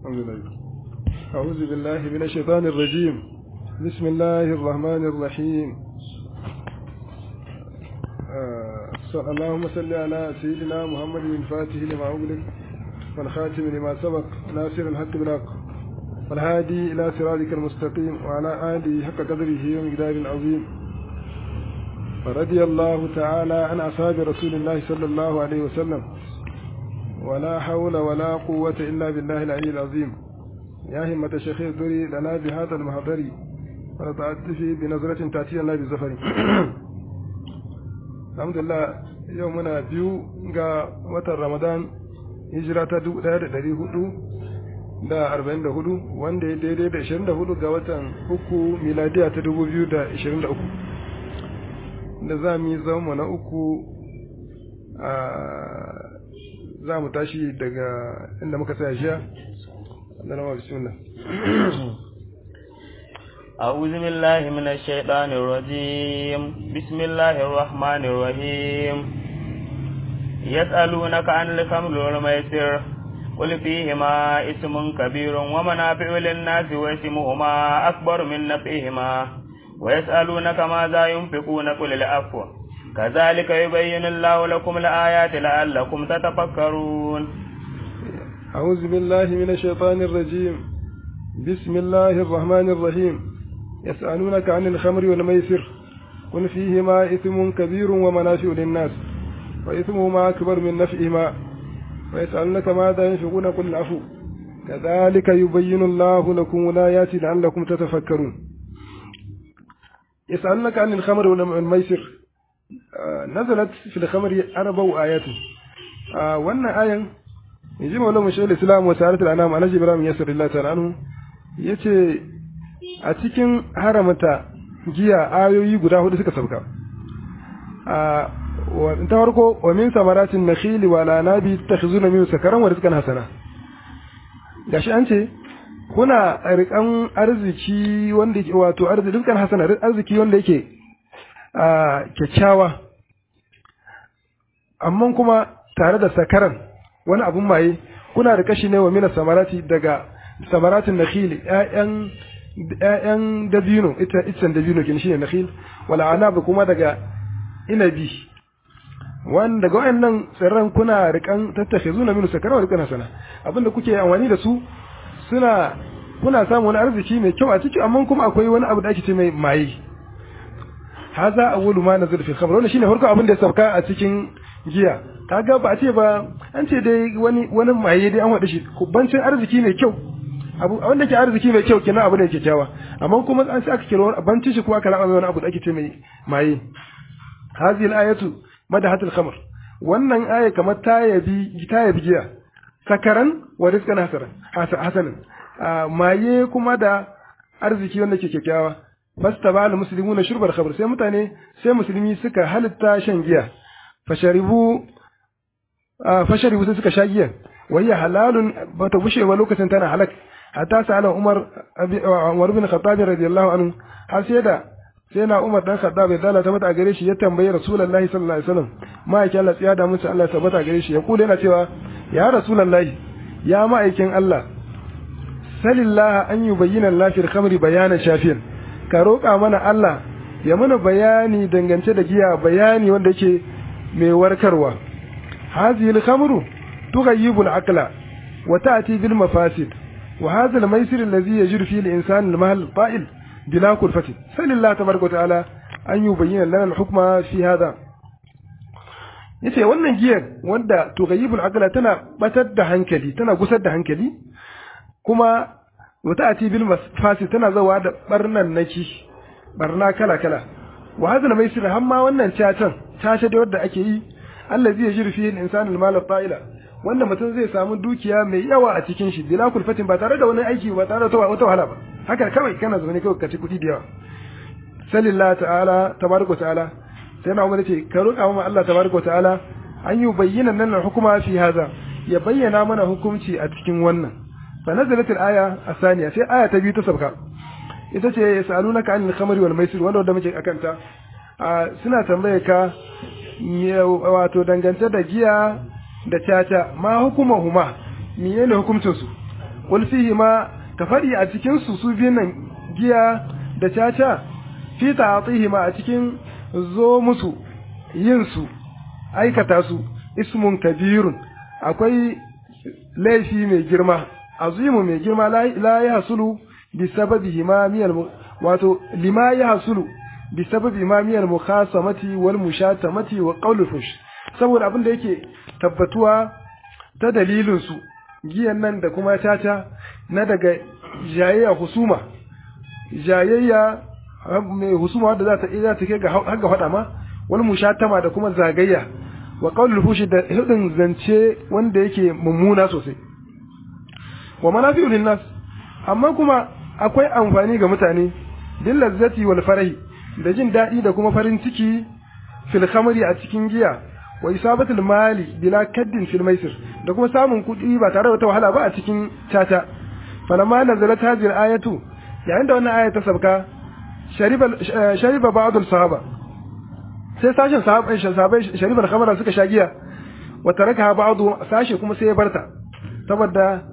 الحمد لله أعوذ بالله من الشيطان الرجيم بسم الله الرحمن الرحيم آه اللهم صل على سيدنا محمد الفاتح لما أغلق والخاتم لما سبق ناصر الحق بالحق والهادي إلى صراطك المستقيم وعلى آله حق قدره ومقدار عظيم فرضي الله تعالى عن أصحاب رسول الله صلى الله عليه وسلم ولا حول ولا قوة إلا بالله العلي العظيم يا همة الشيخ الدري لنا بهذا المحضر ونتعطفي بنظرة تأتي لنا بالزفر الحمد لله يومنا بيو ga watan Ramadan hijira ta dubu ɗaya da ɗari hudu da arba'in da hudu wanda ya daidai da ishirin da hudu ga watan uku miladiya ta dubu biyu da ishirin da uku da za mu yi zama na uku a za mu tashi daga inda muka tsaya jiya da nama bismillah أعوذ بالله من الشيطان الرجيم بسم الله الرحمن الرحيم يسألونك عن الخمر والميسر قل فيهما اسم كبير ومنافع للناس واسمهما أكبر من نفعهما ويسألونك ماذا ينفقون قل العفو كذلك يبين الله لكم الآيات لعلكم تتفكرون أعوذ بالله من الشيطان الرجيم بسم الله الرحمن الرحيم يسألونك عن الخمر والميسر قل فيهما إثم كبير ومنافع للناس وإثمهما أكبر من نفعهما ويسألونك ماذا ينفقون قل العفو كذلك يبين الله لكم الآيات لعلكم تتفكرون يسألونك عن الخمر والميسر نزلت في الخمر أربع آيات وأن آية يجي مولا مشاهد الإسلام وسعادة الأنام على جبرام يسر الله تعالى عنه yace a cikin haramata giya ayoyi guda hudu suka sauka a ta farko wa min samaratin nakhili wa la nabi takhuzuna min sakaran wa rizqan hasana gashi an ce kuna rikan arziki wanda yake wato arziki rizqan hasana arziki wanda yake a kyakkyawa amma kuma tare da sakaran wani abun maye kuna da kashi ne wa mina samarati daga samaratin nakhil ƴaƴan ƴaƴan dabino ita itan dabino kin shine nakhil wala anab kuma daga inabi wanda daga wayannan tsirran kuna rikan tattakhizuna min sakaran wa rikan sana abinda kuke amfani da su suna kuna samun wani arziki mai kyau a ciki amma kuma akwai wani abu da ake ce mai maye haza awwalu ma nazal fi khamr wannan shine farko abin da ya sauka a cikin giya kaga ba a ce ba an ce dai wani wani maye dai an wada shi bancin arziki mai kyau abu wanda ke arziki mai kyau kenan abu da yake kyawa amma kuma an sai aka kira bancin shi kuma aka raba wani abu da ake ce mai maye hadhihi al-ayatu madahatul khamr wannan aya kamar ta yabi ta yabi giya sakaran wa rizqan hasaran hasanan maye kuma da arziki wanda ke kyakkyawa fastabal muslimuna shurbal khamr sai mutane sai musulmi suka halitta shan giya fasharibu fasharibu sai suka sha giyan wayya halalun bata bushe ba lokacin tana halak hatta sa'ala Umar Umar bin Khattab radiyallahu anhu har sai da sai na Umar dan Khattab ya dalata mata gare shi ya tambayi Rasulullahi sallallahu alaihi wasallam ma'aikin Allah tsiya da musu Allah ya tabbata gare shi ya kula yana cewa ya Rasulullahi ya ma'aikin Allah salillaha an yubayyana lafiyar khamri bayanan shafiyan ka roƙa mana Allah ya mana bayani dangance da giya bayani wanda yake mai warkarwa hadhihi al-khamru tughayyibu al-aqla wa ta'ti bil mafasid wa hadha al-maysir alladhi yajidu fi al-insan al-mahl ta'il bila kulfati sallallahu tabaraka ta'ala an yubayyana lana al-hukma fi hadha yace wannan giyar wanda tughayyibu al-aqla tana batar da hankali tana gusar da hankali kuma wata ati bil mafasid tana zawa da barnan naki barna kala kala wa hadha al-maysir hamma wannan cacan tace da wanda ake yi Allah zai jiri fiye insan al-mal ta'ila wanda mutum zai samu dukiya mai yawa a cikin shi bila kulfatin ba tare da wani aiki ba tare da wata wahala ba haka kawai kana zaune kawai ka ci kuɗi da yawa sallallahu ta'ala tabaraka ta'ala sai na umar ce ka roƙa mana Allah tabaraka ta'ala an yi bayyana nan hukuma fi haza ya bayyana mana hukunci a cikin wannan fa nazalat al-aya asaniya sai aya ta biyu ta sabka ita ce yasalunaka anil khamri wal maisir wanda wanda muke akanta suna tambaye ka wato dangance da giya da caca ma hukuma huma menene hukuncin su qul fihi ma ka fadi a cikin su su biyun nan giya da caca fi ta'atihi ma a cikin zo musu yin su aikata su ismun kabirun akwai laifi mai girma azimu mai girma la ya hasulu bi sababi himamiyal wato lima ya hasulu bi sababi himamiyal mukhasamati wal mushatamati wa qawlul fush saboda abin da yake tabbatuwa ta dalilin su giyan nan da kuma tata na daga jayayya husuma jayayya mai husuma wadda za ta iya ta kai ga har ga fada ma wal mushatama da kuma zagayya wa qawlul fushi da hudin zance wanda yake mummuna sosai wa manafi'u linnas amma kuma akwai amfani ga mutane bil lazzati wal farahi da jin dadi da kuma farin ciki fil khamri a cikin giya wa isabatul mali bila kaddin fil maisir da kuma samun kuɗi ba tare da wata wahala ba a cikin tata falamma nazalat hadhihi ayatu yayin da wannan aya ta sabka shariba shariba ba'd sahaba sai sashen sahabai sahabai sharibar khamara suka sha giya wa taraka ba'du sashe kuma sai ya barta saboda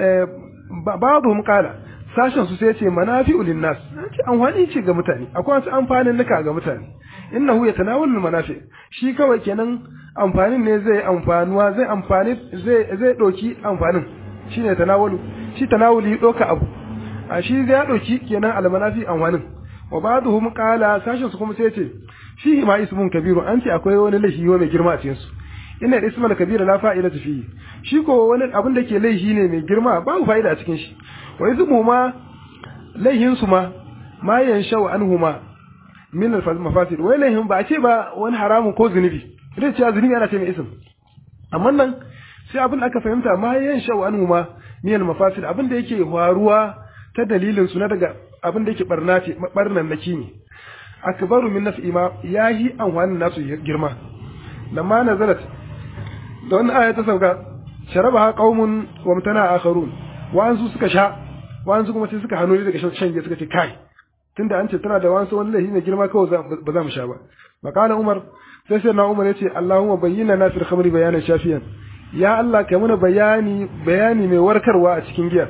ba'dhum qala sashen su sai ya ce manafi'u linnas ce amfani ce ga mutane akwai wasu amfanin nuka ga mutane innahu yatanawalul manafi shi kawai kenan amfanin ne zai amfanuwa zai amfani zai zai doki amfanin shine tanawalu shi tanawuli doka abu a shi zai doki kenan almanafi amfanin wa ba'dhum qala sashen su kuma sai ya ce fihi ma ismun kabiru an ce akwai wani laifi mai girma a cikin su inna ismal kabira la fa'ida fihi shi ko wani abin da ke laifi ne mai girma babu fa'ida a cikin shi wa ismu ma laihin su ma ma yanshau anhuma min al mafasid wai laihin ba a ce ba wani haramun ko zunubi idan ce zunubi ana ce mai ism amma nan sai abin da aka fahimta ma yanshau anhuma min al mafasid abin da yake faruwa ta dalilin su na daga abin da yake barna ce barnan naki ne akbaru min naf'i ma yahi anwanin nasu girma lamma nazalat da wannan aya ta sauka sharabaha qaumun wa mutana akharun wa'ansu suka sha wa'ansu kuma sai suka hannu daga shan giya suka ce kai tunda an ce tana da wa'ansu wani laifi mai girma kawai ba za mu sha ba makala umar sai sai na umar ya ce allahumma bayyana na fil khamri bayanan shafiyan ya allah kai mana bayani bayani mai warkarwa a cikin giya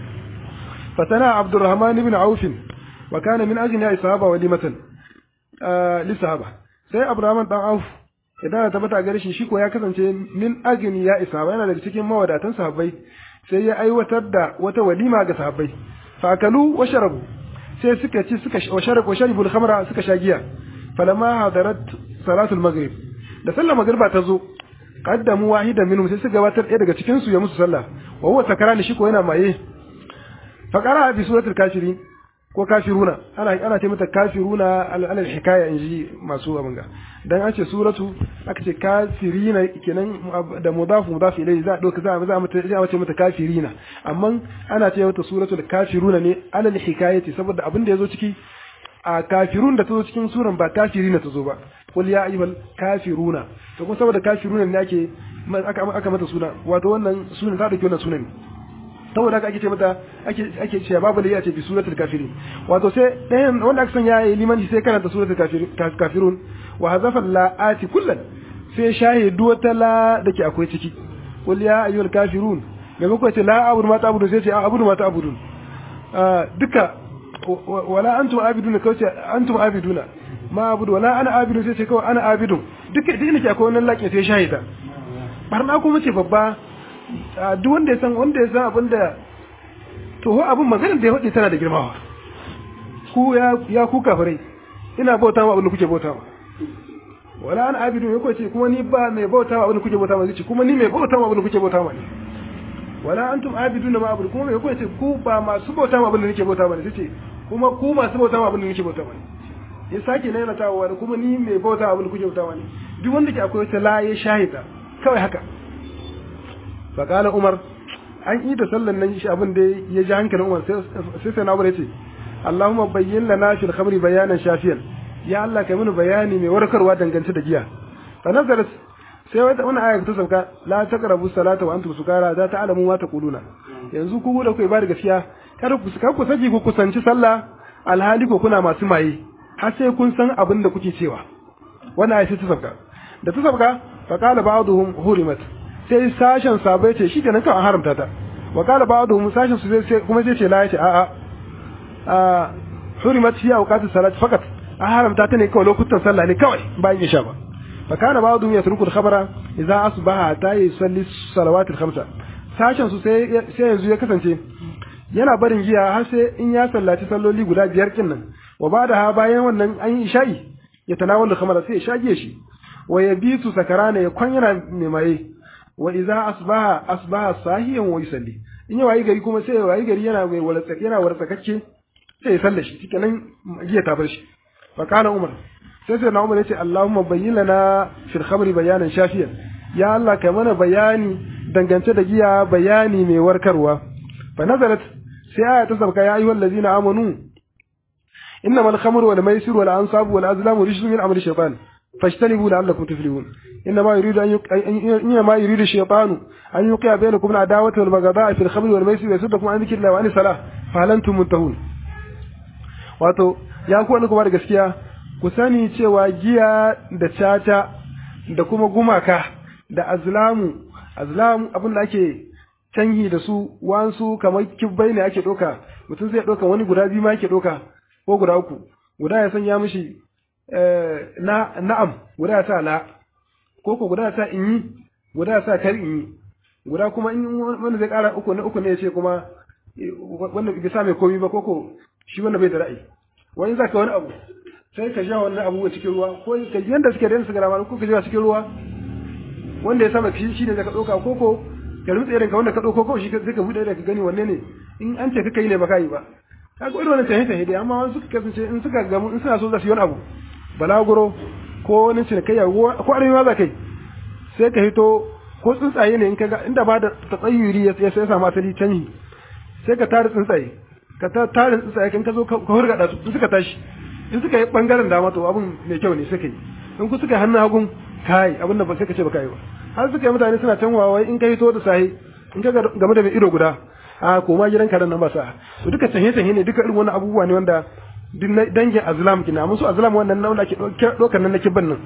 fatana abdurrahman ibn auf wa kana min ajli sahaba walimatan li sahaba sai abdurrahman dan auf idan ya tabbata gare shi shi ko ya kasance min agni ya isa yana daga cikin mawadatan sahabbai sai ya aiwatar da wata walima ga sahabbai fakalu wa sharabu sai suka ci suka wa sharabu wa sharibul khamra suka sha giya falamma hadarat salatul maghrib da sallar magriba ta zo qaddamu wahidan minhum sai suka gabatar ɗaya daga cikin su ya musu sallah wa huwa sakarani shi ko yana maye fa qara bi suratul kafirin ko kafiruna ana ana ce mata kafiruna alal hikaya inji masu abanga dan an ce suratu aka ce kafirina kenan da mudaf mudaf ilayhi za doka za za mata za ce mata kafirina amma ana ce mata suratul kafiruna ne alal hikayati saboda abin da yazo ciki a kafirun da tazo cikin suran ba kafirina tazo ba qul ya ayyuhal kafiruna to kuma saboda kafiruna ne ake aka aka mata suna wato wannan sunan ta dauki wannan sunan saboda haka ake ce mata ake ake cewa babu da ya ce bi suratul kafirin wato sai ɗayan wanda aka san ya yi limanci sai karanta suratul kafirun wa hazafa la'ati kullan sai shahidu wata la dake akwai ciki qul ya ayyuhal kafirun gaba ko ce la abudu ma ta'budu sai ce abudu ma ta'budun duka wala antum abiduna kawai ce antum abiduna ma abudu wala ana abidu sai ce kawai ana abidun duka duk inda akwai wannan laƙin sai shahida barna kuma ce babba duk wanda ya san wanda ya san abin da to ho abin maganar da ya faɗi tana da girmawa ku ya ya ku kafirai ina bauta ma abin da kuke bauta ma wala an abidu ya kwace kuma ni ba mai bauta ma abin da kuke bauta ma zai kuma ni mai bauta ma abin da kuke bauta ma ne wala antum abiduna ma abudu kuma mai kwace ku ba masu bauta ma abin da nake bauta ma ne sai kuma ku masu bauta ma abin da nake bauta ma ne ya sake naina tawa wani kuma ni mai bauta abin da kuke bauta ma ne duk wanda ke akwai wata la ya shahida kawai haka faƙala umar an yi da sallan nan shi abin da ya ji hankalin umar sai sai na ya ce Allahumma bayyin lana fil khamri bayanan shafiyan ya Allah kai mini bayani mai warkarwa dangance da giya fa nazarat sai wata wani aya ta sauka la taqrabu salata wa antum sukara za ta alamu ma taquluna yanzu ku da ku ba da gaskiya kada ku kar ku saki ku kusanci sallah alhali ko kuna masu maye har sai kun san abin da kuke cewa wannan aya ta sauka da ta sauka fa qala ba'dhum hurimat sai sashen sabai ce shi kenan kan haramta ta wa qala ba'dhum sashin su sai kuma sai ce la yace a'a a hurimat fi awqati salat fakat a haramta ta ne kawai lokutan sallah ne kawai bayan isha ba fa kana ba'dhum yatruku al-khabara idza asbaha ta yusalli salawat al-khamsa sashin su sai sai yanzu ya kasance yana barin giya har sai in ya sallaci salloli guda biyar kin nan wa bada ha bayan wannan an yi isha'i ya tanawalu khamara sai ya shage shi wa yabitu sakarana ya kwan yana mai maye wa idza asbaha asbaha sahiyan wa yusalli in ya wayi gari kuma sai ya wayi gari yana mai walatsa yana wartsakacce sai ya salla shi shikenan giya ta bar shi fa kana umar sai sai na umar yace allahumma bayyin lana fil khamri bayanan shafiyan ya allah kai mana bayani dangance da giya bayani mai warkarwa fa nazarat sai aya ta sabka ya ayyuhal ladina amanu إنما الخمر والميسر والأنصاب والأزلام رجس من عمل الشيطان فاجتنبوا لعلكم تفلحون إنما يريد أن يق... إنما يريد الشيطان أن يوقع بينكم العداوة والبغضاء في الخمر والميسر ويصدكم عن ذكر الله وعن الصلاة فهل أنتم منتهون wato ya ku wani kuma da gaskiya ku sani cewa giya da caca da kuma gumaka da azlamu azlamu abin da ake canhi da su wansu kamar kibbai ne ake ɗauka mutum zai ɗauka wani guda biyu ma ake ɗauka ko guda uku guda ya sanya mishi na na'am guda ya sa la ko ko guda ya sa in yi guda ya sa kar in yi guda kuma in wanda zai kara uku na uku ne ya ce kuma wanda bai sa mai komi ba ko ko shi wanda bai da ra'ayi wani zaka wani abu sai ka ja wannan abu cikin ruwa ko ka yanda suke da su garama ko ka ja cikin ruwa wanda ya sama shi shi ne zaka dauka ko ko ka rutsa irin ka wanda ka dauko ko shi sai ka bude da ka gani wanne ne in an ce ka kai ne ba kai ba kaga irin wannan tahe tahe dai amma wani suka kasance in suka gamu in suna so za su yi wani abu balaguro ko wani cinikayya ko arewa za kai sai ka hito ko tsuntsaye ne in kaga inda ba da tsayyuri ya sai samu asali canyi sai ka tare tsuntsaye ka tare tsuntsaye kan ka zo ka hurgada su suka tashi in suka yi bangaren dama to abun mai kyau ne suka yi in ku suka yi hannun hagun kai abin da ba sai ka ce ba kai ba har suka yi mutane suna canwa wai in ka hito da sahi in ka game da mai ido guda a koma gidan karen nan ba sa to duka sahe sahe ne duka irin wannan abubuwa ne wanda dangin azlam kina musu azlam wannan nan da ke dokar nan na kibban nan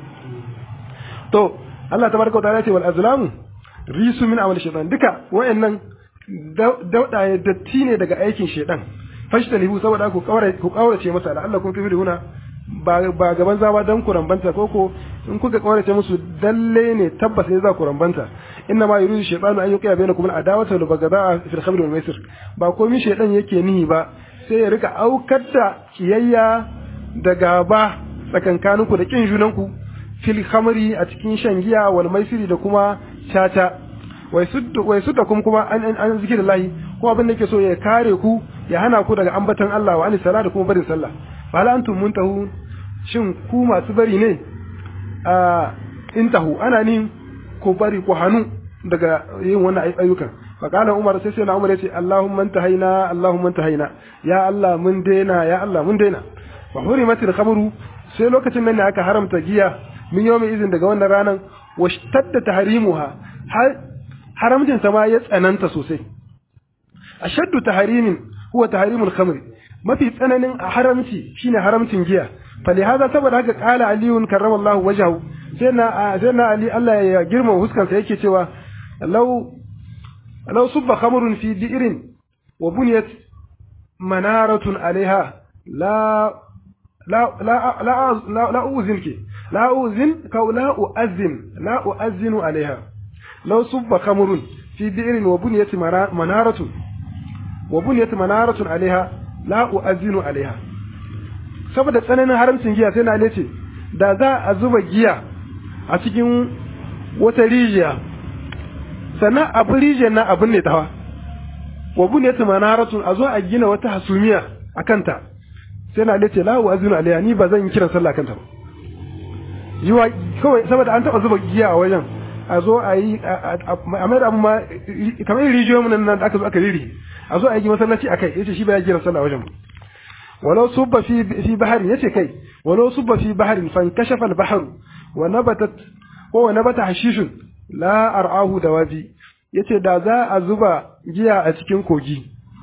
to Allah tabaraka wa ta'ala ce wal azlam risu min amal shaytan duka wayannan dauda datti ne daga aikin shaytan fashtanihu saboda ku kawara ku kaurace masa da Allah kun fi huna ba ba gaban zama dan ku rambanta koko in kuka kaurace musu dalle ne tabbas ne za ku rambanta inna ma yuridu shaytanu an yuqiya bainakum al-adawata wal baghdha fi al-khamr wal maisir ba komai shaytan yake nihi ba sai ya rika aukar da kiyayya da gaba tsakankaninku da kin junanku fil khamri a cikin shan giya wal maisiri da kuma caca wai sudda wai sudda kuma kuma an an zikirillahi ko abin da yake so ya kare ku ya hana ku daga ambatan Allah wa ani sala da kuma barin sallah fa hal antum muntahu shin ku masu bari ne a intahu ana nin ku bari ku hanu daga yin wannan ayyukan fa kana umar sai sai na umar yace allahumma antahaina allahumma antahaina ya allah mun daina ya allah mun daina fa hurimatil khamru sai lokacin nan ne aka haramta giya min yawmi izin daga wannan ranan washtadda tahrimuha har haramcin sama ya tsananta sosai ashaddu tahrimin huwa tahrimul khamri mafi tsananin haramci shine haramcin giya falihaza saboda haka kala aliyun karramallahu wajahu sai na sai na ali Allah ya girma huskansa yake cewa law law subba khamrun fi bi'rin wa buniyat manaratun alaiha la la la la la la uzinki la uzin ka la uazin la uazinu alaiha law subba khamrun fi bi'rin wa buniyat manaratun wa buniyat manaratun alaiha la uazinu alaiha saboda tsananin haramcin giya sai na ce da za a zuba giya a cikin wata rijiya sannan abu rijiyar na abin ne tawa wa bu ne tumanaratun a zo a gina wata hasumiya a kanta sai na ce la wa azinu alayya ni ba zan yi kiran sallah kanta ba yiwa kawai saboda an taba zuba giya a wajen a zo a yi a mai da abu ma kamar yin rijiyoyin nan da aka zo aka riri a zo a yi masallaci akai yace shi ba ya kiran sallah a wajen ba ولو صب في في بحر يتي كي ولو صب في بحر فانكشف البحر ونبتت هو نبت حشيش لا أرعاه دوابي yace da za a zuba giya a cikin kogi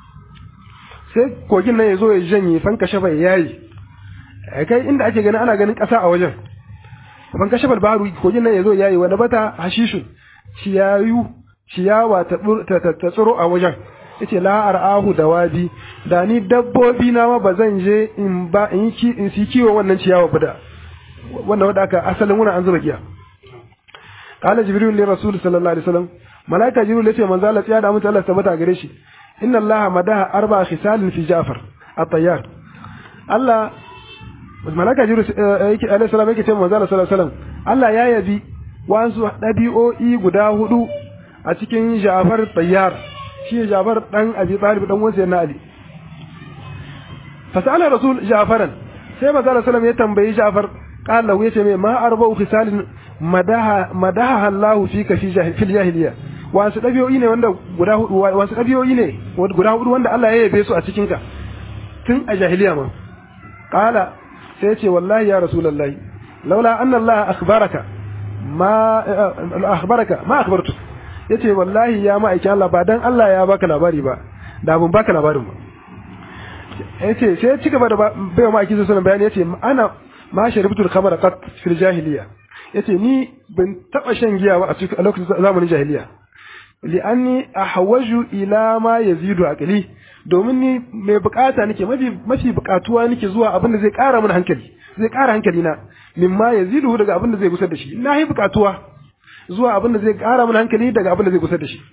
sai kogin nan ya zo ya janye fanka shafa ya yayi kai inda ake ganin ana ganin ƙasa a wajen fanka shafa baru kogin nan ya zo ya yayi wani bata hashishun ciyayu ciyawa ta ta tsiro a wajen yace la ar'ahu dawabi da ni dabbobi na ma bazan je in ba in ki in si kiwo wannan ciyawa ba da wannan wanda aka asalin wannan an zuba giya qala jibril li rasul sallallahu alaihi wasallam malaika jibril yace manzo Allah ya da mutu Allah tabbata gare shi inna allaha madaha arba khisalin fi ja'far at-tayyar Allah malaika jibril yake alaihi salam yake ce manzo Allah sallallahu alaihi wasallam Allah ya yabi wasu dabi'o'i guda hudu a cikin Ja'far tayyar shi Ja'far dan Abi Talib dan wansa na Ali fasala rasul Ja'faran sai manzo Allah sallallahu ya tambayi Ja'far qala lahu yace mai ma arba'u khisalin madaha madaha Allah fika fi fil jahiliya wasu dabi'o'i ne wanda guda hudu wasu dabi'o'i ne guda hudu wanda Allah ya yabe su a cikin ka tun a jahiliya ma qala sai yace wallahi ya rasulullahi laula anna Allah akhbaraka ma akhbaraka ma akhbartu yace wallahi ya ma'aikin Allah ba dan Allah ya baka labari ba da ban baka labarin ba yace sai ya cigaba da bai ma aikin sunan bayani yace ana ma sharibtul khamra qat fil jahiliya yace ni ban taba shan giya ba a cikin lokacin zamanin jahiliya li'anni ahwaju ila ma yazidu aqli domin ni mai bukata nake mafi mafi bukatuwa nake zuwa abin da zai kara min hankali zai kara hankali na mimma yazidu daga abin da zai gusar da shi na yi bukatuwa zuwa abin da zai kara min hankali daga abin da zai gusar da shi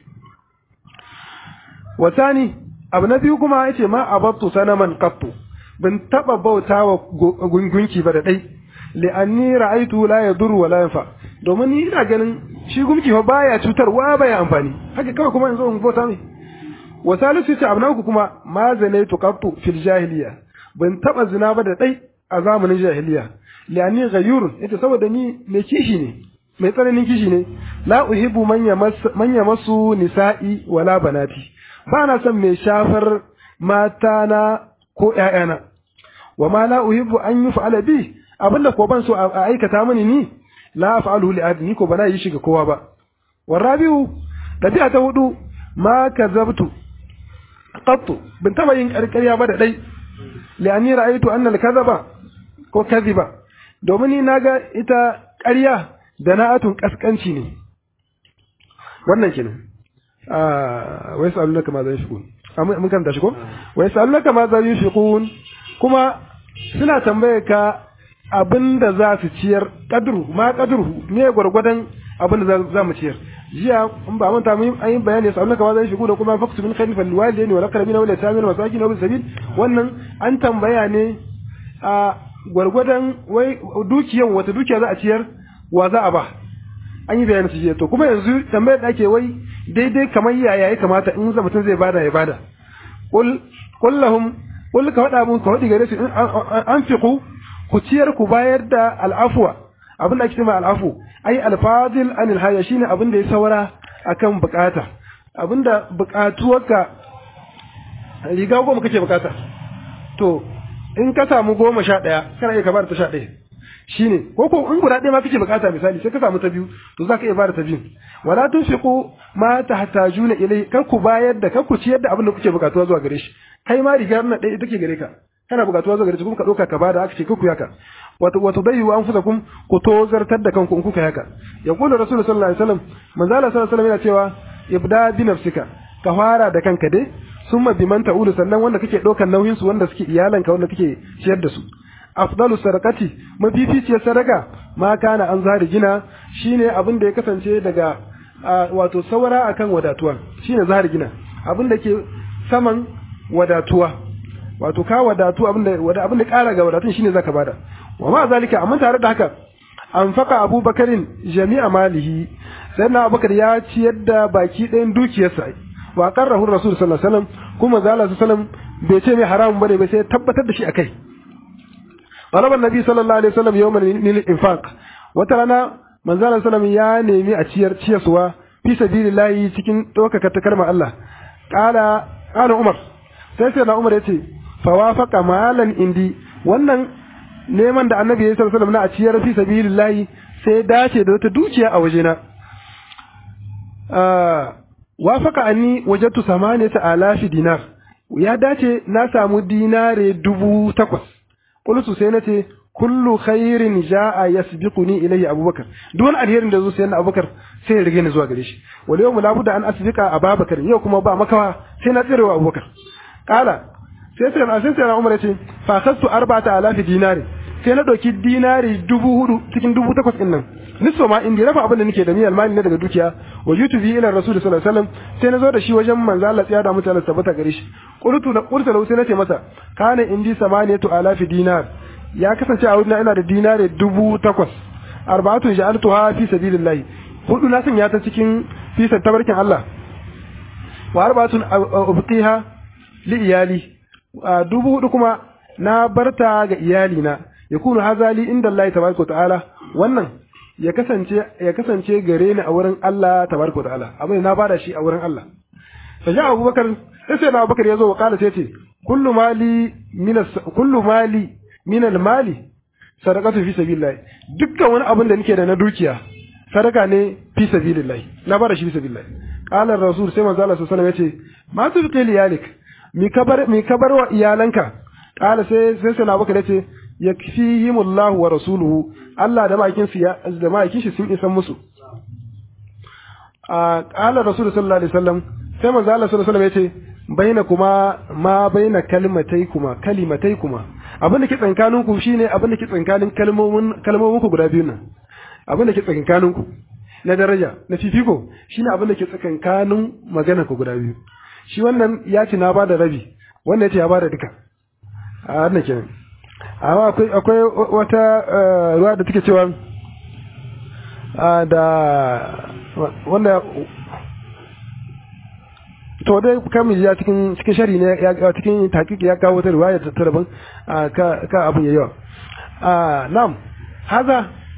wasani abu na biyu kuma yace ma abattu sanaman qattu ban taba bautawa gungunki ba da dai li'anni ra'aitu la yadur wa la yanfa domin ni ina ganin shi gumki fa baya cutarwa baya amfani haka kawai kuma yanzu in bauta mai wa salisu ce abu na uku kuma ma zanaitu qattu fil jahiliya ban taba zina ba da dai a zamanin jahiliya li'anni ghayur ita saboda ni mai kishi ne mai tsananin kishi ne la uhibbu man yamassu nisa'i wala banati ba na son mai shafar matana ko ƴaƴana wa ma la uhibbu an yuf'ala bi abinda ko ban so a aikata mini ni la af'aluhu li ahadin ko bana yi shi ga kowa ba warabiu dabi'a ta hudu ma kazabtu qattu bin taba yin ƙarƙarya ba da dai li'anni ra'aytu anna al-kadhaba ko kadhiba domin ni naga ita ƙarya da na'atun kaskanci ne wannan kenan ah wai sa'alunaka ma za yunfiqun mun kan tashi ko wai sa'alunaka ma za yunfiqun kuma suna tambaye ka abinda za su ciyar kadru ma kadru ne gwargwadon abinda za mu ciyar jiya in ba manta mun an yi bayani sa'alunaka ma za yunfiqun da kuma faktu min khairin fal walidaini wal aqrabina wal yatamin wal masakin wal sabil wannan an tambaya ne a gwargwadon wai dukiyan wata dukiya za a ciyar wa za a ba an yi bayanin su jiya to kuma yanzu tambayar da ake wai daidai kamar yaya ya kamata in mutum zai bada ya bada qul qul lahum qul ka faɗa mun ka faɗi gare su an fiqu ku ciyar ku bayar da al'afwa abin da ake cewa al'afu ai alfadil anil haya shine abin da ya saura akan bukata abin da bukatuwarka riga goma kake bukata to in ka samu goma sha ɗaya kana iya ka bada ta sha ɗaya shine ko ko in guda ɗaya ma kake bukata misali sai ka samu ta biyu to zaka iya bada ta biyu wala tunfiqu ma tahtajuna ilai kar ku bayar da kar ku ciyar da abin da kuke bukatuwa zuwa gare shi kai ma rigar nan ɗaya take gare ka kana bukatuwa zuwa gare shi kuma ka ɗauka ka bada aka ce ku yaka wato wato bayyu anfusakum ku tozartar da kanku in kuka yaka yaqulu rasulullahi sallallahu alaihi wasallam manzo Allah sallallahu alaihi wasallam yana cewa ibda bi nafsika ka fara da kanka dai summa biman ta'ulu sannan wanda kake ɗaukar nauyin su wanda suke iyalanka wanda kake ciyar da su afdalu sadaqati mafificiyar sadaka ma kana an zahari gina shine abin da ya kasance daga wato saura akan wadatuwa shine zahari gina abin da ke saman wadatuwa wato ka wadatu abin da abin da kara ga wadatun shine zaka bada wa ma zalika amma tare da haka anfaqa abubakarin jami'a malihi sannan abubakar ya ciyar da baki ɗayan dukiyarsa wa qarrahu rasul sallallahu alaihi wasallam kuma zalla sallallahu alaihi wasallam bai ce mai haramun bane bai sai tabbatar da shi akai طلب النبي صلى الله عليه وسلم يوما للإنفاق وترانا من زال سلم يا نيمي أتشير تشيسوا في سبيل الله تكين توكا كتكلم الله قال قال عمر سيسير عمر يتي فوافق مالا عندي wannan neman da annabi ya sallallahu alaihi na a ciyar fi sabilillahi sai dace da wata dukiya a wajena wafaka anni wajadtu samaniyata alafi dinar ya dace na samu dinare dubu takwas qultu sai nace kullu khairin jaa yasbiquni ilayhi abubakar duk wani alherin da zo sai na abubakar sai ya rige ni zuwa gare shi wal yawmu la budda an asbiqa ababakar yau kuma ba makawa sai na tsirewa abubakar qala sai sai na sai sai na umar yace fa khastu arba'ata alafi dinari sai na ɗauki dinari dubu hudu cikin dubu takwas ɗin nan nisfa ma in rafa abin da nake da niyyar mali ne daga dukiya wa yutu bi ila rasul sallallahu alaihi wasallam sai na zo da shi wajen manzo Allah tsaya da mutane tabbata gare shi qultu da qultu lahu sai nace masa kana indi samaniyatu alafi dinar ya kasance a wurin ina da dinari dubu takwas arba'atu ja'altuha fi sabilillah hudu na sanya ta cikin fi tabarkin Allah wa arba'atun ubqiha li iyali dubu hudu kuma na barta ga iyalina yakunu hazali inda Allah tabaraka ta'ala wannan ya kasance ya kasance gare ni a wurin Allah tabaraka ta'ala abin na bada shi a wurin Allah fa ja Abubakar sai sai Abubakar yazo wa kala sai ce kullu mali min kullu mali min al mali sadaqatu fi sabilillah dukkan wani abin da nake da na dukiya sadaka ne fi sabilillah na bada shi fi sabilillah qala rasul sai manzo Allah sallallahu alaihi wasallam yace ma tubqi liyalik mi kabar mi kabar wa iyalanka qala sai sai sai Abubakar yace yakfihimullahu wa rasuluhu Allah da ma'aikin su da ma'aikin shi sun isan musu a qala rasul sallallahu alaihi wasallam sai manzo Allah sallallahu alaihi wasallam yace baina kuma ma baina kalmatai kuma kalimatai kuma abin da ke tsankanin ku shine abin da ke tsankanin kalmomin kalmomin ku guda biyu nan abin da ke tsankanin ku na daraja na fifiko shine abin da ke tsankanin magana ku guda biyu shi wannan ya ce na bada rabi wannan ya ce ya bada duka a wannan kenan amma akwai akwai wata ruwa da take cewa da wanda to dai kamar ya cikin cikin shari ne ya cikin takiki ya kawo wata riwaya ta daban ka ka abun yayi a nam haza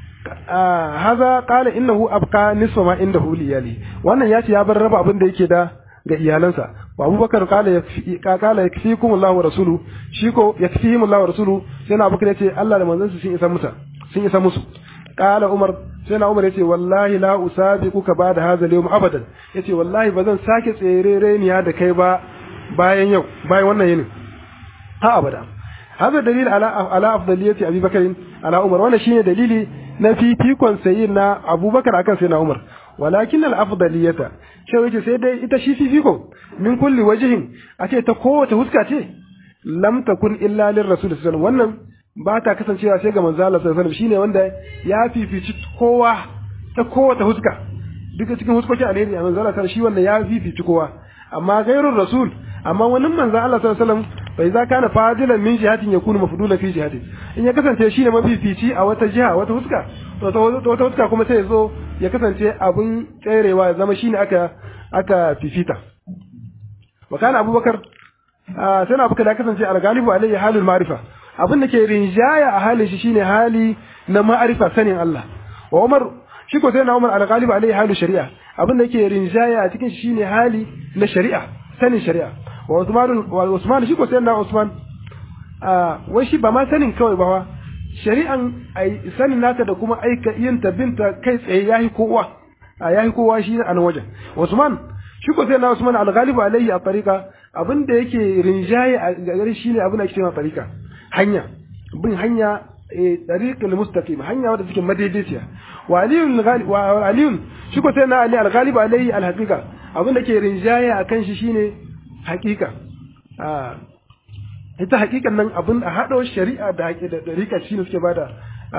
haza qala innahu abqa nisfa ma indahu liyali wannan yace ya bar raba abin da yake da ga iyalansa wa abubakar kala ya kala yakfikum Allah wa rasulu shi ko yakfihim Allah wa rasulu sai na abubakar yace Allah da manzon sun isa musa sun isa musu kala umar sai na umar yace wallahi la usabiquka ba'da hadha al-yawm abadan yace wallahi bazan sake tserereniya da kai ba bayan yau bayan wannan yinin ha abada hada dalil ala ala afdaliyati abi bakr ala umar wannan shine dalili na fifikon sayyidina abubakar akan sayyidina umar walakin al-afdaliyata ce wace sai dai ita shi fifiko min kulli wajhin a ce ta kowace huska ce lam takun illa lir rasul sallallahu wannan ba ta kasancewa sai ga manzo Allah sallallahu alaihi shine wanda ya fifici kowa ta kowace huska duka cikin huskokin alheri manzo Allah sallallahu shi wanda ya fifici kowa amma gairur rasul amma wannan manzo Allah sallallahu alaihi wasallam bai za kana fadilan min jihatin yakunu mafdulan fi jihatin in ya kasance shine mafifici a wata jiha wata huska to wata huska kuma sai ya zo ya kasance abun tserewa ya zama shine aka aka fifita wa kana abubakar sai na abubakar ya kasance al-galibu alayhi halul ma'rifa abin da ke rinjaya a halin shi shine hali na ma'arifa sanin Allah wa Umar shi ko sai na Umar al-galibu alayhi halul shari'a abin da ke rinjaya a cikin shi shine hali na shari'a sanin shari'a wa Usman wa Usman shi ko sai na Usman wai shi ba ma sanin kawai ba shari'an sanin nata da kuma aika yin binta kai tsaye yahi kowa a yahi kowa shi a nan wajen Usman shi ko sai na Usman al-Ghalibu alayhi a tariqa abin da yake rinjaye a gare shi ne abin da ake cewa tariqa hanya bin hanya tariqul mustaqim hanya wadda take madaidaiciya wa aliyun wa aliyun shi ko sai na Ali al-Ghalibu alayhi al-haqiqa abin da ke rinjaye akan shi shine haqiqa ita hakikan nan abin a haɗo shari'a da haƙi da ɗarika shi ne suke ba da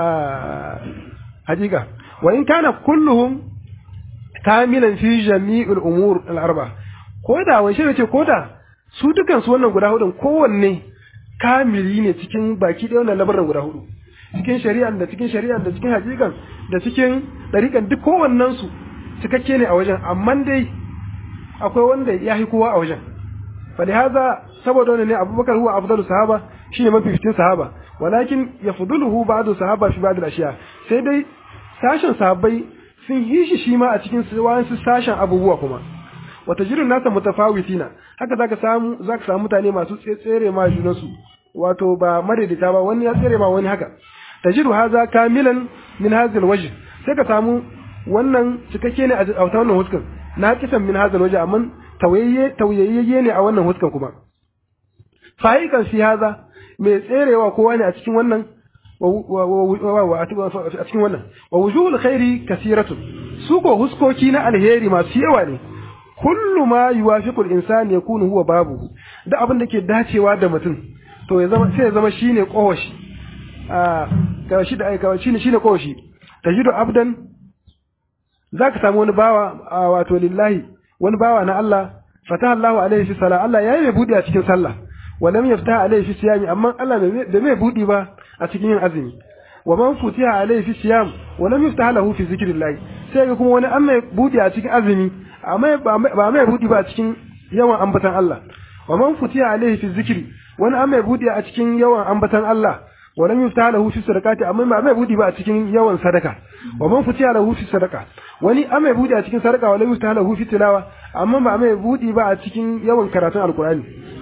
hakika wa in kana kulluhum kamilan fi jami'ul umur al-arba ko da wai shi ce ko da su dukan su wannan guda hudun kowanne kamili ne cikin baki ɗaya wannan labarin guda hudu cikin shari'an da cikin shari'an da cikin hakikan da cikin ɗarikan duk kowannen su cikakke ne a wajen amma dai akwai wanda ya yi kowa a wajen فلهذا saboda wannan ne Abubakar huwa afdalu sahaba shine mafificin sahaba walakin yafduluhu ba'du sahaba fi ba'd al-ashiya sai dai sashen sahabbai sun yi shi shi ma a cikin wasu sashen abubuwa kuma wata jirin nasa mutafawitina haka zaka samu zaka samu mutane masu tsere ma junansu wato ba madaidaita ba wani ya tsere ma wani haka tajiru haza kamilan min hadha al-wajh sai ka samu wannan cikakke ne a wannan huskan na kisan min hadha al-wajh amma tauyayye ne a wannan huskan kuma fa'ikan fi haza mai tserewa kowa ne a cikin wannan a cikin wannan wa wujuhul khairi kasiratun su ko huskoki na alheri masu yawa ne kullu ma yuwafiqu al-insan yakunu huwa babuhu da abin da ke dacewa da mutum to ya zama sai ya zama shine kowashi a ga shi da aika shine shine kowashi tajidu abdan zaka samu wani bawa wato lillahi wani bawa na Allah fataha Allahu alaihi fi sala Allah yayi mai budi a cikin sallah wa lam yaftaha alaihi fi siyami amma Allah da mai budi ba a cikin yin azumi wa man futiha alaihi fi siyam wa lam yaftaha lahu fi zikrillah sai ga kuma wani an mai budi a cikin azumi amma ba mai budi ba a cikin yawan ambatan Allah wa man futiha alaihi fi zikri wani an mai budi a cikin yawan ambatan Allah wa lam yaftaha lahu fi sadaqati amma ba mai budi ba a cikin yawan sadaka wa man futiha lahu fi sadaqa wani an mai budi a cikin sadaka wa lam yaftaha lahu fi tilawa amma ba mai budi ba a cikin yawan karatun alqur'ani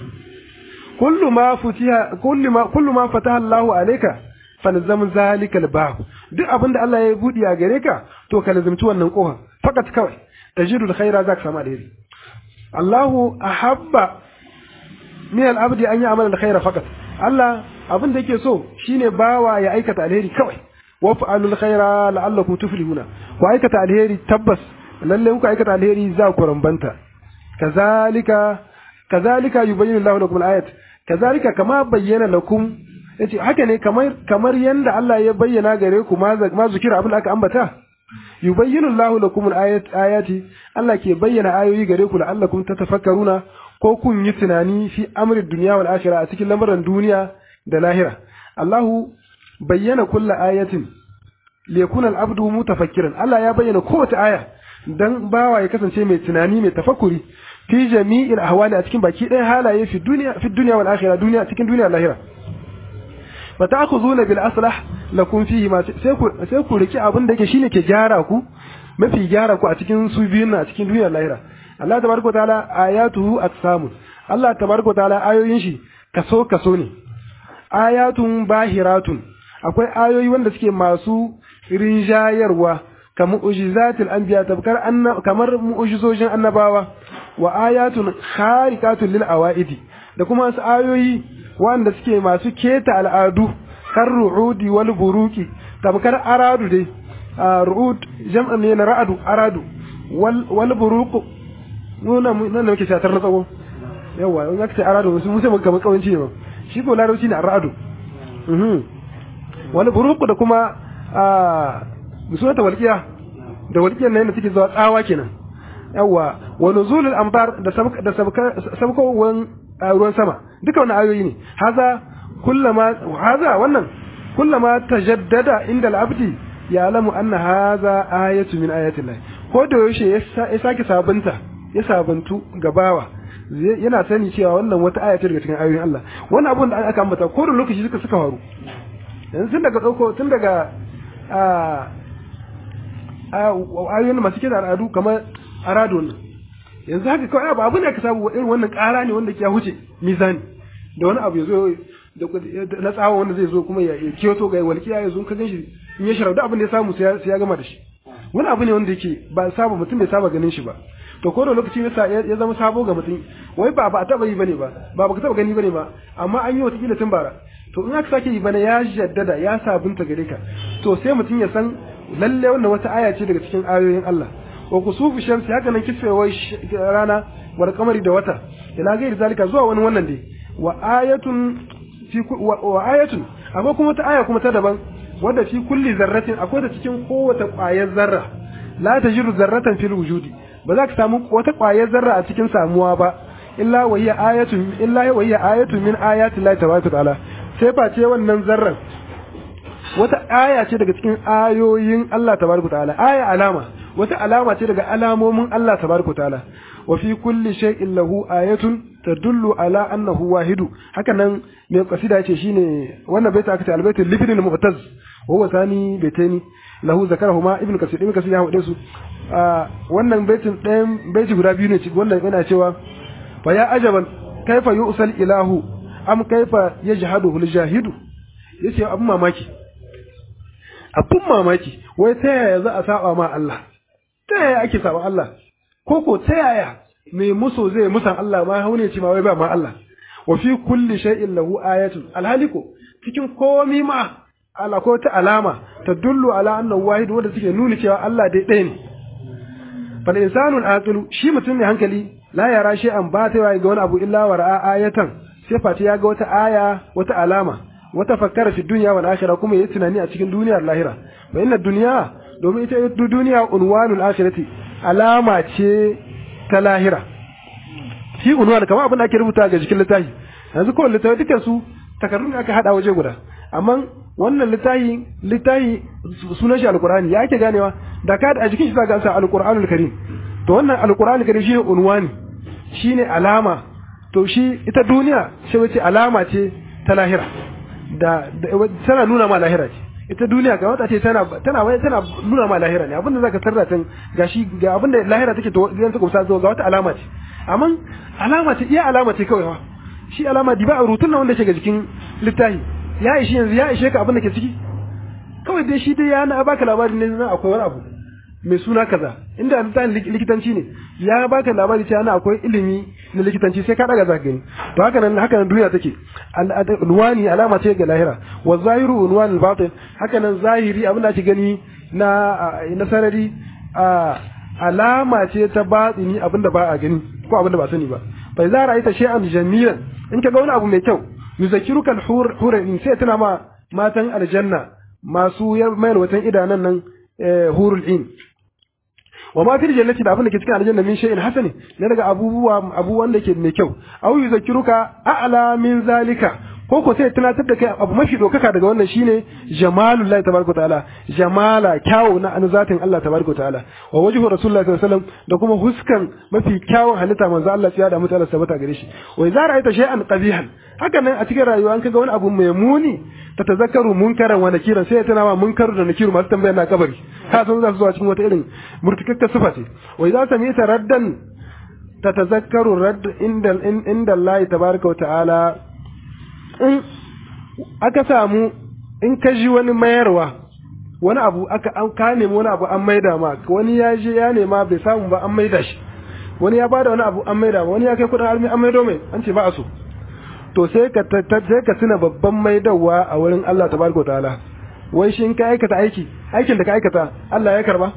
kullu ma futiha kullu ma kullu ma fataha Allahu alayka falzam zalika albab duk abinda Allah ya budi a gare ka to ka lazimci wannan kofa fakat kawai tajidul khaira zaka samu alheri Allahu ahabba min al-abdi an ya'mala al-khaira fakat Allah abin da yake so shine bawa ya aikata alheri kawai wa fa'alul khaira la'allakum tuflihuna ku aikata alheri tabbas lalle ku aikata alheri za ku rambanta kazalika kazalika yubayyinu Allahu lakum al-ayat kazalika kama bayyana lakum yace haka ne kamar kamar yanda Allah ya bayyana gare ku ma ma zikira abin da aka ambata yubayyinu Allahu lakum al-ayat ayati Allah ke bayyana ayoyi gare ku la'allakum tatafakkaruna ko kun yi tunani fi amri dunya wal akhirah a cikin lamarin duniya da lahira Allahu bayyana kulla ayatin liyakuna al-abdu mutafakkiran Allah ya bayyana kowace aya dan bawa ya kasance mai tunani mai tafakkuri fi jami'il ahwali a cikin baki ɗaya halaye fi duniya fi duniya wal akhirah duniya cikin duniya lahira fa ta'khuduna bil aslah lakum fihi ma sai ku sai ku riki abin da yake shine ke gyara ku mafi gyara ku a cikin su biyun na cikin duniyar lahira Allah tabaraka ta'ala ayatuhu aqsamun Allah tabaraka ta'ala ayoyin shi kaso kaso ne ayatun bahiratun akwai ayoyi wanda suke masu rinjayarwa kamar mu'jizatul anbiya tabkar kamar mu'jizojin annabawa wa ayatun khariqatun lil awaidi da kuma wasu ayoyi wanda suke masu keta al'adu kan ru'udi wal buruki tabkar aradu dai ru'ud jam'an ne na ra'adu aradu wal wal buruku nuna nan da muke shatar na tsawo yawa in aka ce aradu su musa kamar kawanci ne ba shi ko larabci ne aradu wal buruku da kuma musulata walqiya da walqiyar nan da take zuwa tsawa kenan yawa wa nuzulul amtar da da sabkowan ruwan sama duka wannan ayoyi ne haza kullama haza wannan kullama tajaddada inda al-abdi ya'lamu anna haza ayatu min ayati Allah ko da yaushe ya sake sabunta ya sabuntu gabawa yana sani cewa wannan wata aya ce daga cikin ayoyin Allah wannan abun da aka ambata ko da lokaci suka suka faru yanzu tun daga dauko tun daga ayoyin masu kida al'adu kamar arado nan yanzu haka kawai ba abin da aka samu irin wannan ƙara ne wanda ke huce mizani da wani abu ya zo na tsawon wanda zai zo kuma ya kiyoto ga walƙiya ya zo ka gan shi in ya sharau da abin da ya samu sai ya gama da shi wani abu ne wanda yake ba saba mutum bai saba ganin shi ba to ko da lokaci ya zama sabo ga mutum wai ba ba a taba yi bane ba ba ba ka taba gani bane ba amma an yi wata kila tun bara to in aka sake yi bane ya jaddada ya sabunta gare ka to sai mutum ya san lalle wannan wata aya ce daga cikin ayoyin Allah wa kusufu shamsi haka nan kisfewar rana wal kamari da wata ila gairi zalika zuwa wani wannan dai wa ayatun fi wa ayatun akwai kuma ta aya kuma ta daban wadda fi kulli zarratin akwai ta cikin kowace ƙwayar zarra la tajiru zarratan fil wujudi ba za ka samu wata ƙwayar zarra a cikin samuwa ba illa wa hiya ayatun illa wa hiya ayatun min ayati Allah tabaraka ta'ala sai face wannan zarran wata aya ce daga cikin ayoyin Allah tabaraka ta'ala aya alama wata alama ce daga alamomin Allah tabaraka ta'ala wa fi kulli shay'in lahu ayatun tadullu ala annahu wahidu haka nan mai kasida yace shine wannan baita aka ce albaitul libnil mu'taz wa huwa thani baitani lahu zakarahuma ibnu kasir ibnu kasir ya hade su wannan baitin ɗayan baiti guda biyu ne wannan yana cewa fa ya ajaban kaifa yusal ilahu am kaifa yajhaduhu aljahidu yace abun mamaki abun mamaki wai ta yaya za a saba ma Allah ta yaya ake saba Allah ko ko ta yaya mai muso zai musan Allah ma haune ce ma wai ba ma Allah wa fi kulli shay'in lahu ayatun alhaliko cikin komi ma ala ko ta alama ta dullu ala annahu wahid wanda suke nuni cewa Allah dai ɗaya ne fal insanu aqilu shi mutum ne hankali la yara shay'an ba ta ga wani abu illa wa ra'a ayatan sai fati ya ga wata aya wata alama wata fakkara fi dunya wal akhirah kuma yayi tunani a cikin duniyar lahira wa inna dunya domin ita duniya unwanul akhirati alama ce ta lahira shi unwan kamar abin da ake rubuta ga jikin littafi yanzu kowane littafi dukkan su takardun da aka hada waje guda amma wannan littafi littafi sunan shi alqur'ani ya ake ganewa da ka a jikin shi zaka sa alqur'anul karim to wannan alqur'anul karim shi unwani shine alama to shi ita duniya sai wace alama ce ta lahira da tana nuna ma lahira ce ita duniya ga wata ce tana tana wai tana nuna ma lahira ne abinda zaka sarra tan gashi ga abinda lahira take to idan ta kusa zo ga wata alama ce amma alama ce iya alama ce kawai wa shi alama di ba rutun nan wanda ke ga jikin littafi ya ishi yanzu ya ishe ka abin da ke ciki kawai dai shi dai ya na baka labari ne na akwai wani abu mai suna kaza inda littafin likitanci ne ya baka labari cewa na akwai ilimi na likitanci sai ka daga zaka gani to haka nan haka nan duniya take alwani alama ce ga lahira wa zahiru unwan al-batin haka nan zahiri abin da ake gani na na sarari alama ce ta batini abin da ba a gani ko abin da ba sani ba fa idza ra'aita shay'an jamilan in ka ga wani abu mai kyau yuzakiruka al-hur in sai tana ma matan aljanna masu mayar watan idanan nan hurul in wa ma fil jannati da abin da ke cikin aljanna min shay'in hasani ne daga abubuwa abubuwan da ke mai kyau aw yuzakiruka a'la min zalika ko ko sai tunatar da kai abu mafi dokaka daga wannan shine jamalullahi tabaraka ta'ala jamala kyawu na an zatin Allah tabaraka ta'ala wa wajhu rasulullahi sallallahu alaihi wasallam da kuma huskan mafi kyawun halitta manzo Allah ya da mutala sabata gare shi wa idza ra'aita shay'an qabihan haka nan a cikin rayuwa an kaga wani abu mai muni ta tazakkaru munkaran wa nakiran sai ya tana ma munkaru da nakiru masu tambaya na kabari ka san za su zuwa cikin wata irin murtukakka sifa ce wa idza samita raddan ta tazakkaru radd inda inda Allah tabaraka wa ta'ala in aka samu in ka ji wani mayarwa wani abu aka an ka nemi wani abu an maida ma wani ya je ya nema bai samu ba an maida shi wani ya bada wani abu an maida wani ya kai kudin almi an maido mai an ce ba a so to sai ka sai ka tuna babban maidawa a wurin Allah tabaraka ta'ala wai shi in ka aikata aiki aikin da ka aikata Allah ya karba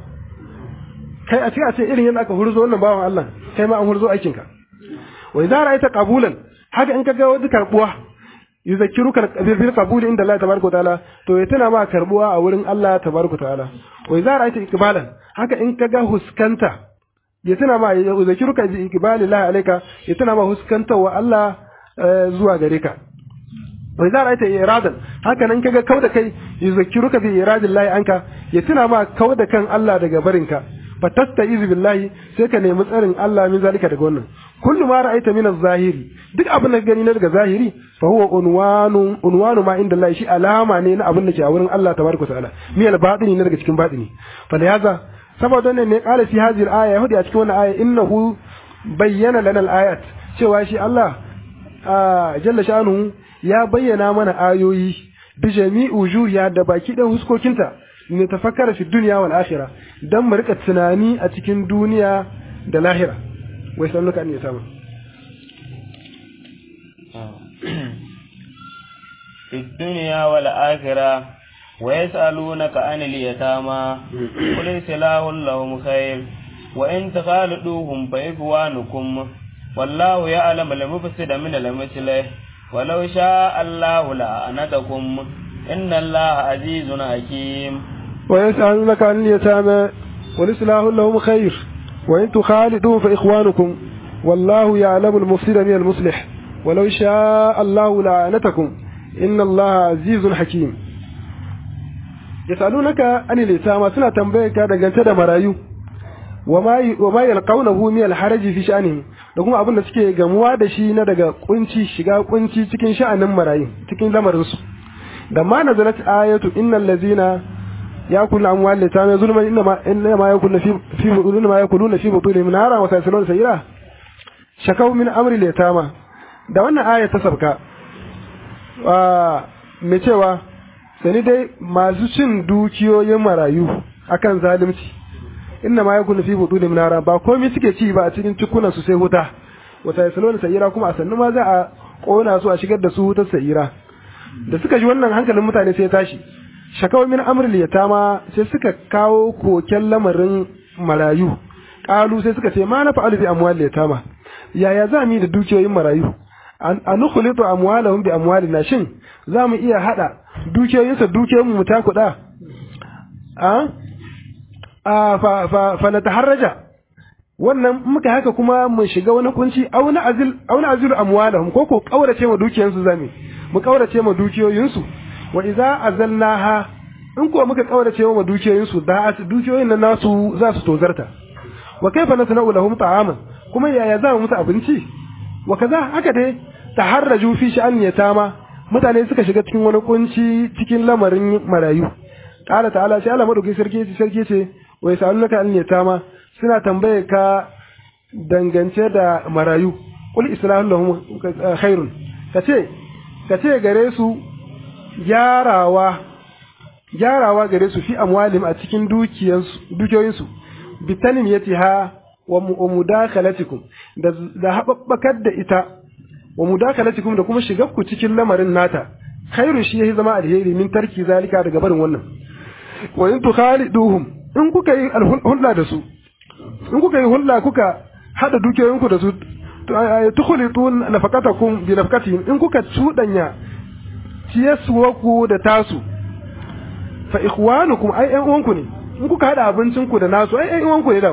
kai a cikin a ce irin yadda aka hurzo wannan bawan Allah kai ma an hurzo aikinka wa idza ra'aita qabulan haka in ka ga wani karbuwa yuzakkiruka bil qabul inda Allah tabaraka ta'ala to ya tuna ma karbuwa a wurin Allah tabaraka ta'ala wa idza ra'aita iqbalan haka in ka ga huskanta ya tuna ma yuzakkiruka bi iqbalillahi alayka ya tuna ma huskanta wa Allah zuwa gare ka wa idza ra'aita iradan haka nan kaga kauda kai yuzakkiruka bi iradillahi anka ya tuna ma kauda kan Allah daga barinka fatastaizu billahi sai ka nemi tsarin Allah min zalika daga wannan kullu ma ra'aita min az-zahiri duk abin da gani na daga zahiri fa huwa unwanu unwanu ma inda Allah shi alama ne na abin da ke a wurin Allah tabaraka ta'ala mi al-batini ne daga cikin batini fa da yaza saboda ne ne qala fi hadhihi al-aya yahudi a cikin wannan aya innahu bayyana lana al-ayat cewa shi Allah jalla sha'anuhu ya bayyana mana ayoyi bi jami'u juhiya da baki dan huskokinta ne tafakkara fi dunya wal akhirah dan mu rika tunani a cikin duniya da lahira wai san luka ne sama في الدنيا والآخرة ويسألونك عن اليتامى قل سلاح لهم خير وإن تخالدوهم فإخوانكم والله يعلم المفسد من المصلح ولو شاء الله لأعنتكم إن الله عزيز حكيم ويسألونك عن اليتامى والإصلاح لهم خير وإن تخالدوا فإخوانكم والله يعلم المفسد من المصلح ولو شاء الله لعنتكم إن الله عزيز حكيم يسألونك عن اليتامى سنة تنبيك دقنت دا مرايو وما يلقونه من الحرج في شأنه da kuma abin da suke gamuwa da shi na daga kunci shiga kunci cikin sha'anin marayu cikin lamarinsu da ma nazalat ayatu innal ladzina yakulu amwal litama zulman inna ma inna ma yakulu fi fi inna ma yakuluna fi butulihim nara wa sayaslun sayira shakau min amri litama da wannan aya ta sabka me cewa sani dai masu cin dukiyoyin marayu akan zalunci inna ma yakulu fi butulihim nara ba komai suke ci ba a cikin cikunan su sai wuta wa sayaslun sayira kuma a sannu ma za a kona su a shigar da su wutar sayira da suka ji wannan hankalin mutane sai ya tashi shakawa min amril yatama sai suka kawo koken lamarin marayu qalu sai suka ce ma na fa'alu bi amwal yatama yaya za mu yi da dukiyoyin marayu an nukhlitu amwalahum bi amwalina shin za mu iya hada dukiyoyinsa dukiyoyin mu ta kuɗa a a fa fa fa nataharraja wannan muka haka kuma mu shiga wani kunci au na azil au na azilu amwalahum ko ko kaurace ma dukiyansu zami mu kaurace ma dukiyoyinsu wa idza azalnaha in ko muka kaurace ma dukiyoyinsu da dukiyoyin nan nasu za su tozarta wa kaifa nasna'u lahum ta'aman kuma yaya za mu musu abinci wa kaza haka dai taharraju fi sha'an yatama mutane suka shiga cikin wani kunci cikin lamarin marayu qala ta'ala sai Allah madauki sarki sarki ce wa yasalunaka an yatama suna tambaye ka dangance da marayu qul islahu lahum khairun kace kace gare su gyarawa gyarawa gare su fi amwalim a cikin dukiyansu dukiyoyinsu bitanim yatiha wa mudakhalatikum da da hababbakar da ita wa mudakhalatikum da kuma shigar ku cikin lamarin nata khairun shi yayi zama alheri min tarki zalika daga barin wannan wa in tukhaliduhum in kuka yi hulɗa da su in kuka yi hulɗa kuka hada dukiyoyinku da su tukhlitu nafaqatakum bi nafaqatihim in kuka cudanya ciyaswarku da tasu fa ikhwanukum ai ƴan uwanku ne in kuka hada abincinku da nasu ai ƴan uwanku ne da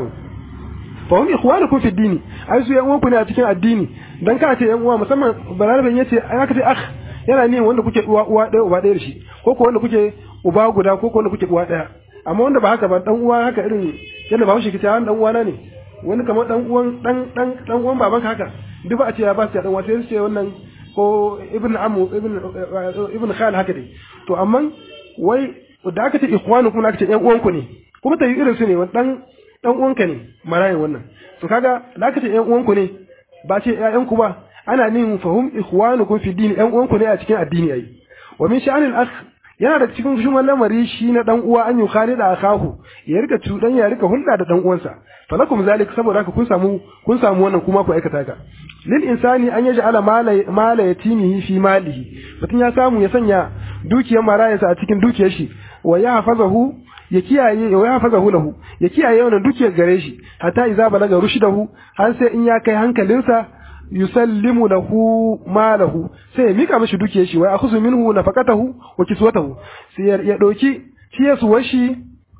fa hum ikhwanukum fi dini ai su ƴan uwanku ne a cikin addini dan ka ce ƴan uwa musamman balarabin yace ai aka ce akh yana ne wanda kuke uwa uwa ɗaya uba ɗaya da shi ko ko wanda kuke uba guda ko ko wanda kuke uwa ɗaya amma wanda ba haka ba dan uwa haka irin yadda ba shi kice an dan uwana ne wani kamar dan uwan dan dan dan uwan babanka haka duk ba a ce ya ba su dan uwa sai su ce wannan ko ibn amu ibn ibn khal haka dai to amma wai da aka ce ikhwanu kuma aka ce ƴan uwanku ne kuma ta yi irin su ne dan dan uwanka ne marayin wannan to kaga da aka ce ƴan uwanku ne ba ce ƴaƴanku ba ana nin fahum ikhwanukum fi dini ƴan uwanku ne a cikin addini ai wa min sha'anil akh yana da cikin shi lamari shi na dan uwa an yi khali da akahu ya rika cudan ya rika hulɗa da dan uwansa falakum zalik saboda haka kun samu kun samu wannan kuma ku aikata ka lil insani an yaj'ala mala yatimihi fi malihi mutun ya samu ya sanya dukiyar marayarsa a cikin dukiyar shi wa ya hafazahu ya kiyaye wa ya hafazahu lahu ya kiyaye wannan dukiyar gare shi hatta idza balaga rushdahu har sai in ya kai hankalinsa yusallimu lahu malahu sai ya mika mishi dukiyar shi wa akhusu minhu nafaqatahu wa kiswatahu sai ya dauki ciyarsuwar shi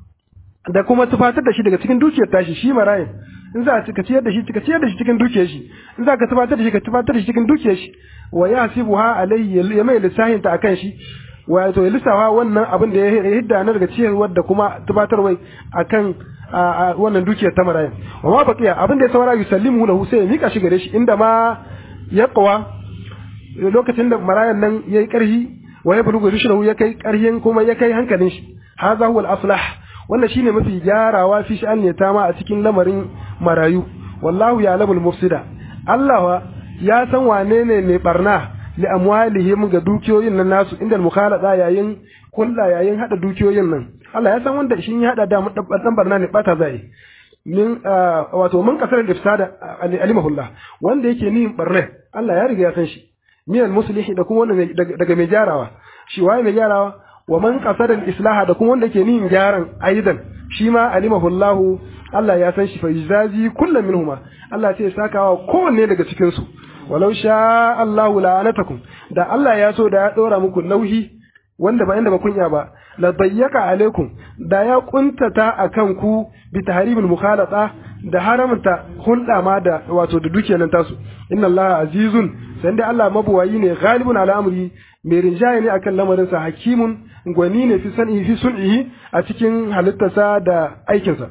da kuma tufatar da shi daga cikin dukiyar tashi shi marayin in za ka ciyar da shi ka ciyar da shi cikin dukiyar shi in za ka tufatar da shi ka tufatar da shi cikin dukiyar shi wa yasibuha alayhi ya mai lissahin ta akan shi wato ya lissafa wannan abin da ya hidda na daga ciyarwar da kuma tufatarwai akan wannan dukiyar ta marayin wa ma baqiya abin da ya saura yusallimu lahu sai ya mika shi gare shi inda ma ya qawa lokacin da marayan nan yayi karhi wa ya bulugu rushdahu ya kai karhin kuma ya kai hankalin shi hadha huwa al-aslah wannan shine mafi gyarawa fi sha'an ne ta ma a cikin lamarin marayu wallahu ya lamul mufsida Allah ya san wane ne mai barna li amwalihim ga dukiyoyin nan nasu inda mukhalada yayin kulla yayin hada dukiyoyin nan Allah ya san wanda shi ya hada da dan barna ne bata zai min wato mun kasar ifsada alimahullah wanda yake nihin barna Allah ya riga ya san shi min muslihi da kuma wanda daga mai gyarawa shi waye mai gyarawa wa man qasada islaha da kuma wanda ke nihin gyaran aidan shi ma alimahullahu Allah ya san shi fa izazi kullu minhuma Allah sai ya sakawa kowanne daga cikin su walau sha Allahu la'anatakum da Allah ya so da ya dora muku nauhi wanda ba inda ba kunya ba la bayyaka alaikum da ya kuntata akan ku bi tahrimil mukhalata da haramta hulɗa ma da wato da dukiyar nan tasu inna Allah azizun sai dai Allah mabuwayi ne ghalibun ala amri mai rinjaye ne akan lamarin sa hakimun gwani ne fi san'i fi sun'ihi a cikin halittarsa da aikinsa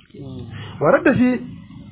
warar da shi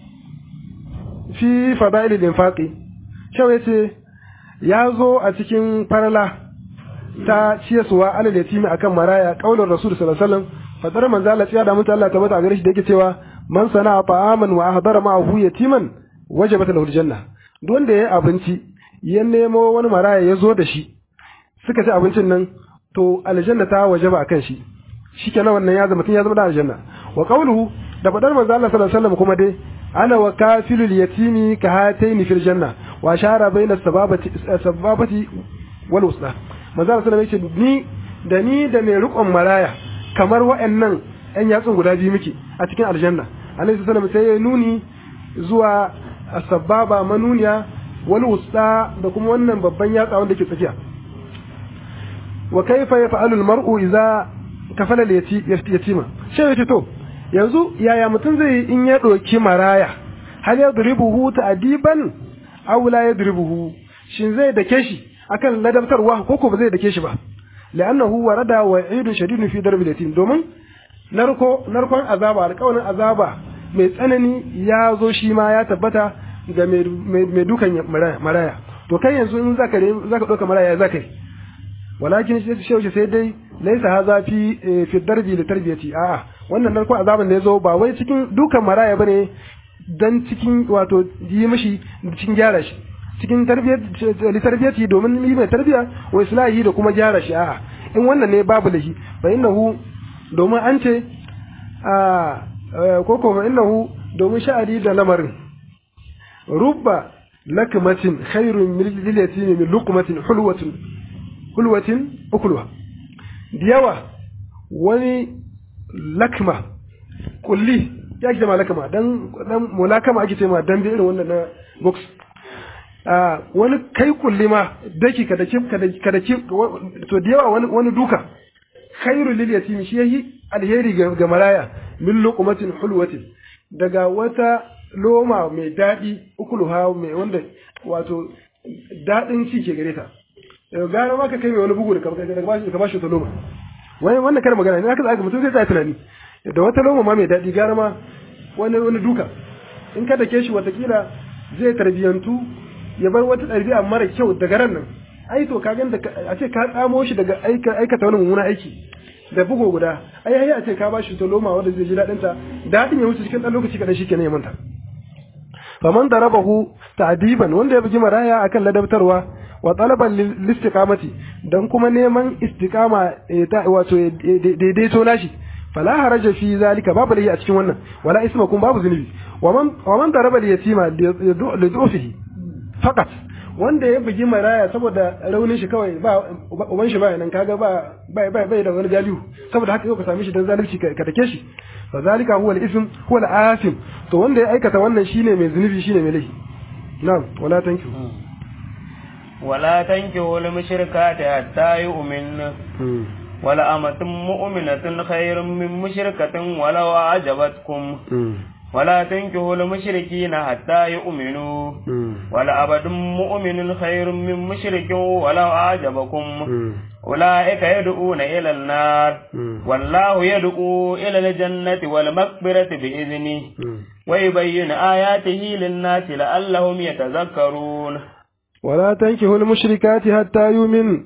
fi fada'ilil infaqi shau yace ya zo a cikin farala ta ciyaswa alal yatimi akan maraya qaulur rasul sallallahu alaihi wasallam fadar manzo Allah ya da mutu Allah tabbata a gare shi da yake cewa man sana'a ta'aman wa ahdara ma'ahu yatiman wajabat lahu aljanna duk wanda yayi abinci ya nemo wani maraya ya zo da shi suka ci abincin nan to aljanna ta wajaba akan shi shikenan wannan ya zama tun ya zama da aljanna wa qawluhu da fadar manzo Allah sallallahu alaihi wasallam kuma dai ana wa kafilul yatimi ka hataini fil janna wa shara baina sababati sababati wal usla manzo Allah sallallahu alaihi wasallam ni da ni da mai riƙon maraya kamar wa'annan ƴan yatsun guda biyu muke a cikin aljanna alaihi salam sai ya nuni zuwa sababa manuniya wal wusta da kuma wannan babban yatsa wanda ke tsakiya wa kaifa yaf'alu al-mar'u idza kafala yatima shi yace to yanzu yaya mutum zai in ya doki maraya hal yadribuhu ta'diban aw la yadribuhu shin zai dake shi akan ladabtarwa ko ko ba zai dake shi ba la'annahu warada wa'idun shadidun fi darbil yatim domin narko narkon azaba alƙawarin azaba mai tsanani ya zo shi ma ya tabbata ga mai dukan maraya to kai yanzu in zaka zaka dauka maraya zaka yi walakin shi shi sai dai laisa haza fi fi darbi li tarbiyati a'a wannan narko azaban da yazo ba wai cikin dukan maraya bane dan cikin wato yi mishi cikin gyara shi cikin tarbiyat li tarbiyati domin yi mai tarbiya wa islahi da kuma gyara shi a'a in wannan ne babu lahi fa innahu domin an ce a ko ko fa innahu domin sha'ari da lamarin rubba lakmatin khairun min lilati min luqmatin hulwatin hulwatin ukuluwa da yawa wani lakma kulli ya ake ma lakma dan dan mulakama ake ce ma dan irin wannan na box a wani kai kulli ma daki ka daki ka daki to da yawa wani wani duka khairu lil yatim shi yayi alheri ga maraya min luqmatin hulwatin daga wata loma mai daɗi ukuluha mai wanda wato daɗin ci ke gare ta gara ma ka kai mai wani bugu da ka bashi wata loma wani wannan kar magana ne aka zaka mutum sai ta tunani da wata loma ma mai daɗi gara ma wani wani duka in ka dake shi watakila zai tarbiyantu ya bar wata ɗabi'a mara kyau daga ran nan ai to ka ganda a ce ka tsamo shi daga aikata wani mummuna aiki da bugu guda ai ai a ce ka bashi wata loma wanda zai ji daɗin ta daɗin ya wuce cikin ɗan lokaci kaɗan shi kenan ya manta faman darabahu ta'diban wanda ya bugi maraya akan ladabtarwa wa talaban listiqamati dan kuma neman istiqama wato daidaito nashi fala haraja fi zalika babu lahi a cikin wannan wala isma kun babu zunubi wa man wa man daraba yatima lidufihi faqat wanda ya bugi maraya saboda raunin shi kawai ba uban shi ba nan kaga ba bai bai bai da wani galihu saboda haka yau ka same shi dan zalunci ka take shi fa zalika huwa al-ism huwa al-asim to wanda ya aikata wannan shine mai zunubi shine mai laifi na'am wala tankihu ولا تنكحوا المشركات حتى يؤمن ولا أمة مؤمنة خير من مشركة ولو أعجبتكم ولا تنكحوا المشركين حتى يؤمنوا ولا أبد مؤمن خير من مشرك ولو أعجبكم أولئك يدعون إلى النار والله يدعو إلى الجنة والمغفرة بإذنه ويبين آياته للناس لعلهم يتذكرون ولا تنكحوا المشركات حتى يؤمن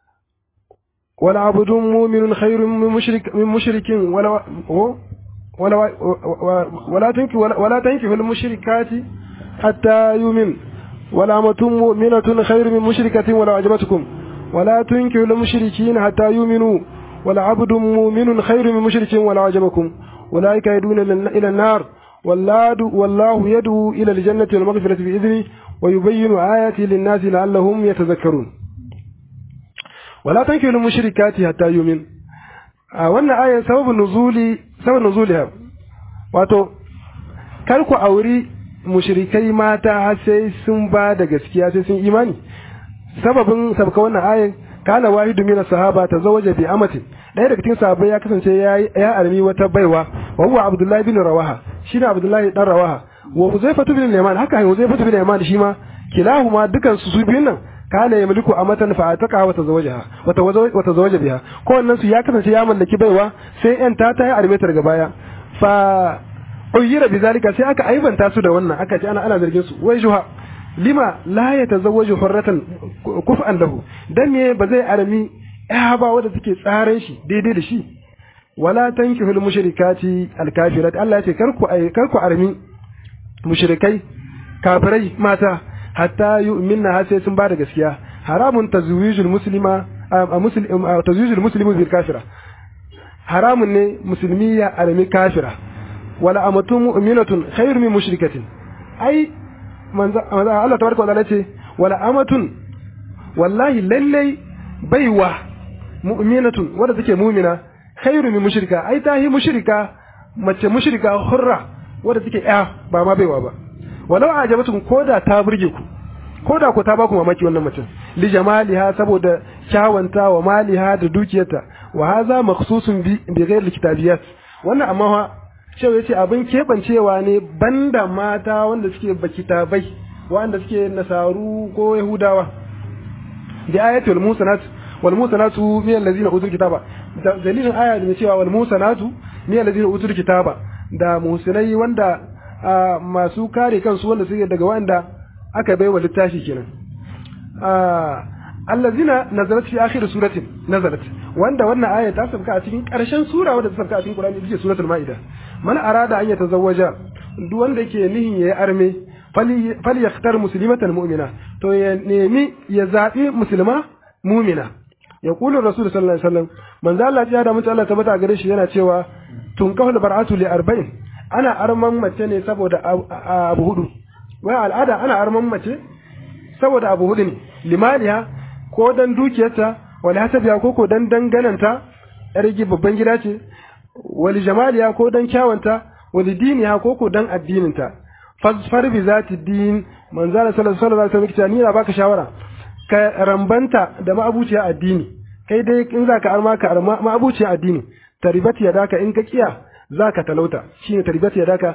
ولا عبد مؤمن خير من مشرك من مشرك ولا ولا ولا تنكحوا ولا تنكحوا المشركات حتى يؤمن ولا أمة مؤمنة خير من مشركة ولا أعجبتكم ولا تنكحوا المشركين حتى يؤمنوا ولا عبد مؤمن خير من مشرك ولا أعجبكم أولئك يدعون إلى النار والله يدعو إلى الجنة والمغفرة بإذنه ويبين آياته للناس لعلهم يتذكرون ولا تنكحوا المشركات حتى يؤمن wannan ayan sababin nuzuli sababin nuzuliha wato kar ku auri mushrikai mata har sai sun ba da gaskiya sai sun imani sababin sabka wannan ayan kana wahidu min sahaba tazawaja bi amatin ɗaya daga cikin sahabbai ya kasance ya ya armi wata baiwa wa huwa abdullahi bin rawaha shine abdullahi dan rawaha wa huzaifatu bin yaman haka huzaifatu bin yaman shi ma kilahuma dukan su su biyun nan kana yamliku amatan fa ataka wa tazawajaha wa tazawaja biha ko wannan su ya kasance ya mallaki baiwa sai yan ta ta yi armetar daga baya fa uyira bizalika sai aka aibanta su da wannan aka ce ana ana zargin su wai juha lima la yatazawwaju hurratan kuf'an lahu dan me ba zai armi ya ba wanda take tsaran shi daidai da shi wala tankihul mushrikati alkafirat Allah ya ce karku karku armi mushrikai kafirai mata hatta yu'minna har sai sun bada gaskiya haramun tazwijul muslima tazwijul muslimu bil kafira haramun ne musulmi ya armi kafira wala amatu mu'minatun khairu min mushrikatin ai manzo Allah tabaraka wa ta'ala ce wala amatun wallahi lallai baiwa mu'minatun wadda take mu'mina khairu min mushrika ai ta hi mushrika mace mushrika hurra wadda take ya ba ma baiwa ba walau ajabatun koda ta burge ku koda ku ta ba ku mamaki wannan mace li jamaliha saboda kyawanta wa maliha da dukiyarta wa hadha makhsusun bi bi ghairi kitabiyat wannan amma fa cewa yace abin kebancewa ne banda mata wanda suke bakitabai wanda suke nasaru ko yahudawa bi ayatul musanat wal musanatu min allazina utul kitaba dalilin aya da cewa wal musanatu min allazina utul kitaba da musinai wanda masu kare kansu wanda suke daga wanda aka baiwa littafi kenan allazina nazalat fi akhir suratin nazalat wanda wannan aya ta sauka a cikin karshen sura wadda ta sauka a cikin Qur'ani ita ce suratul maida man arada an yatazawwaja duk wanda yake nihin yayi arme fali yakhtar muslimatan mu'mina to ya nemi ya zabi musulma mu'mina ya kula rasul sallallahu alaihi wasallam manzo Allah ya da mutu Allah tabbata gare shi yana cewa tunkahu bar'atu li arba'in ana arman mace ne saboda abu hudu wai al'ada ana arman mace saboda abu hudu ne limaliya ko dan dukiyarta wal hasabiya ko ko dan dangananta yar babban gida ce wal jamaliya ko dan kyawanta wal diniya ko ko dan addininta fasfar bi zati din manzala sallallahu alaihi wasallam ni na baka shawara ka rambanta da ma'abuciya addini kai dai in zaka arma ka arma ma'abuciya addini taribat yadaka in ka kiya zaka talauta shine taribat yadaka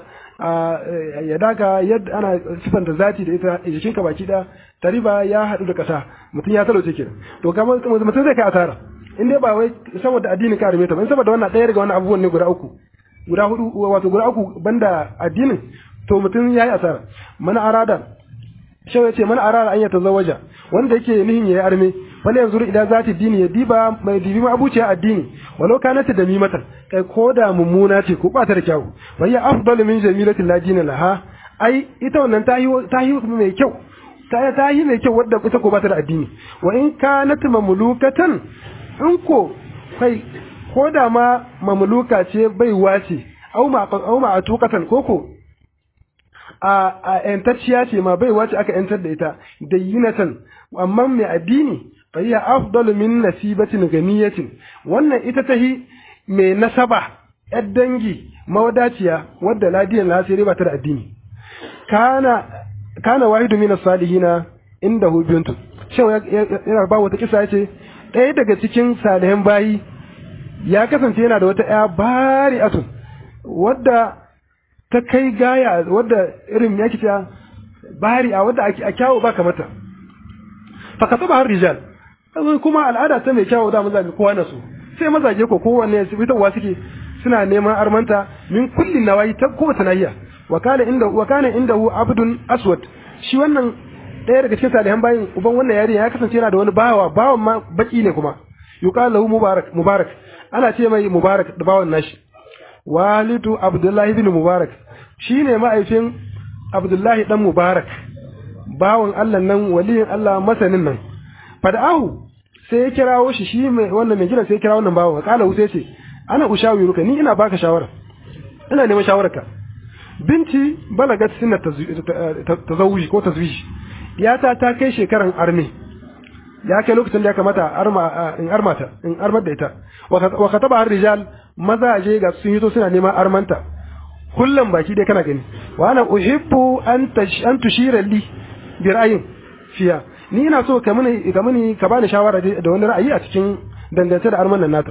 yadaka yadda ana sifanta zati da ita jikinka baki da tariba ya haɗu da ƙasa mutum ya talauce kenan to kamar mutum zai kai asara in dai ba wai saboda addini ka arme ta ba in saboda wannan ɗaya daga wannan abubuwan ne guda uku guda hudu wato guda uku banda addinin to mutum ya yi asara mana arada shi ya ce mana arada an ya tazawaja wanda yake nihin ya yi arme wala yanzu idan zati dini ya diba mai dibi ma abuciya addini walau kanat da mimatan kai ko da mummuna ce ko bata da kyau wai ya afdalu min jamilati la dina laha ai ita wannan ta yi ta yi mai kyau ta ta yi mai kyau wadda ita ko bata da addini wa in kanat mamlukatan in ko kai ko da ma mamluka ce baiwa ce au ma au ma atukatan koko a a yantacciya ce ma baiwa ce aka yantar da ita dayyinatan amma mai addini fa hiya afdalu min nasibatin ganiyatin wannan ita tahi mai nasaba yar dangi mawadaciya wadda ladiyan la sai ba ta da addini kana kana wahidu min as-salihina indahu bintun shin yana ba wata kisa yace ɗaya daga cikin salihan bayi ya kasance yana da wata ƴa bari'atun wadda ta kai gaya wadda irin ya kita bari'a wadda a kyawu ba kamata fa kataba har rijal kuma al'ada ta mai kyawu da mazaje kowa na so sai mazaje ko kowanne fitarwa suke suna neman armanta min kullin nawayi ta kowace nahiya wa kana inda wa kana indahu abdun aswad shi wannan ɗaya daga cikin salihan bayin uban wannan yarinya ya kasance yana da wani bawa bawan ma baki ne kuma yuqalu lahu mubarak mubarak ana ce mai mubarak da bawan nashi walidu abdullahi bin mubarak shine ma'aifin abdullahi dan mubarak bawan Allah nan waliyin Allah masanin nan fada'ahu sai ya kirawo shi shi mai wannan mai gidan sai ya kira wannan bawan kala sai ce ana ushawiruka ni ina baka shawara ina neman shawararka binti balagat sinna tazawuji ko tazwiji yata ta kai shekaran arme ya kai lokacin da ya kamata arma in armata in armar da ita wa kataba har rijal mazaje ga sun yi suna neman armanta kullum baki dai kana gani wa ana uhibbu an an tushira li bi ra'ayin fiya ni ina so ka mini ka mini ka bani shawara da wani ra'ayi a cikin dangance da arman nan nata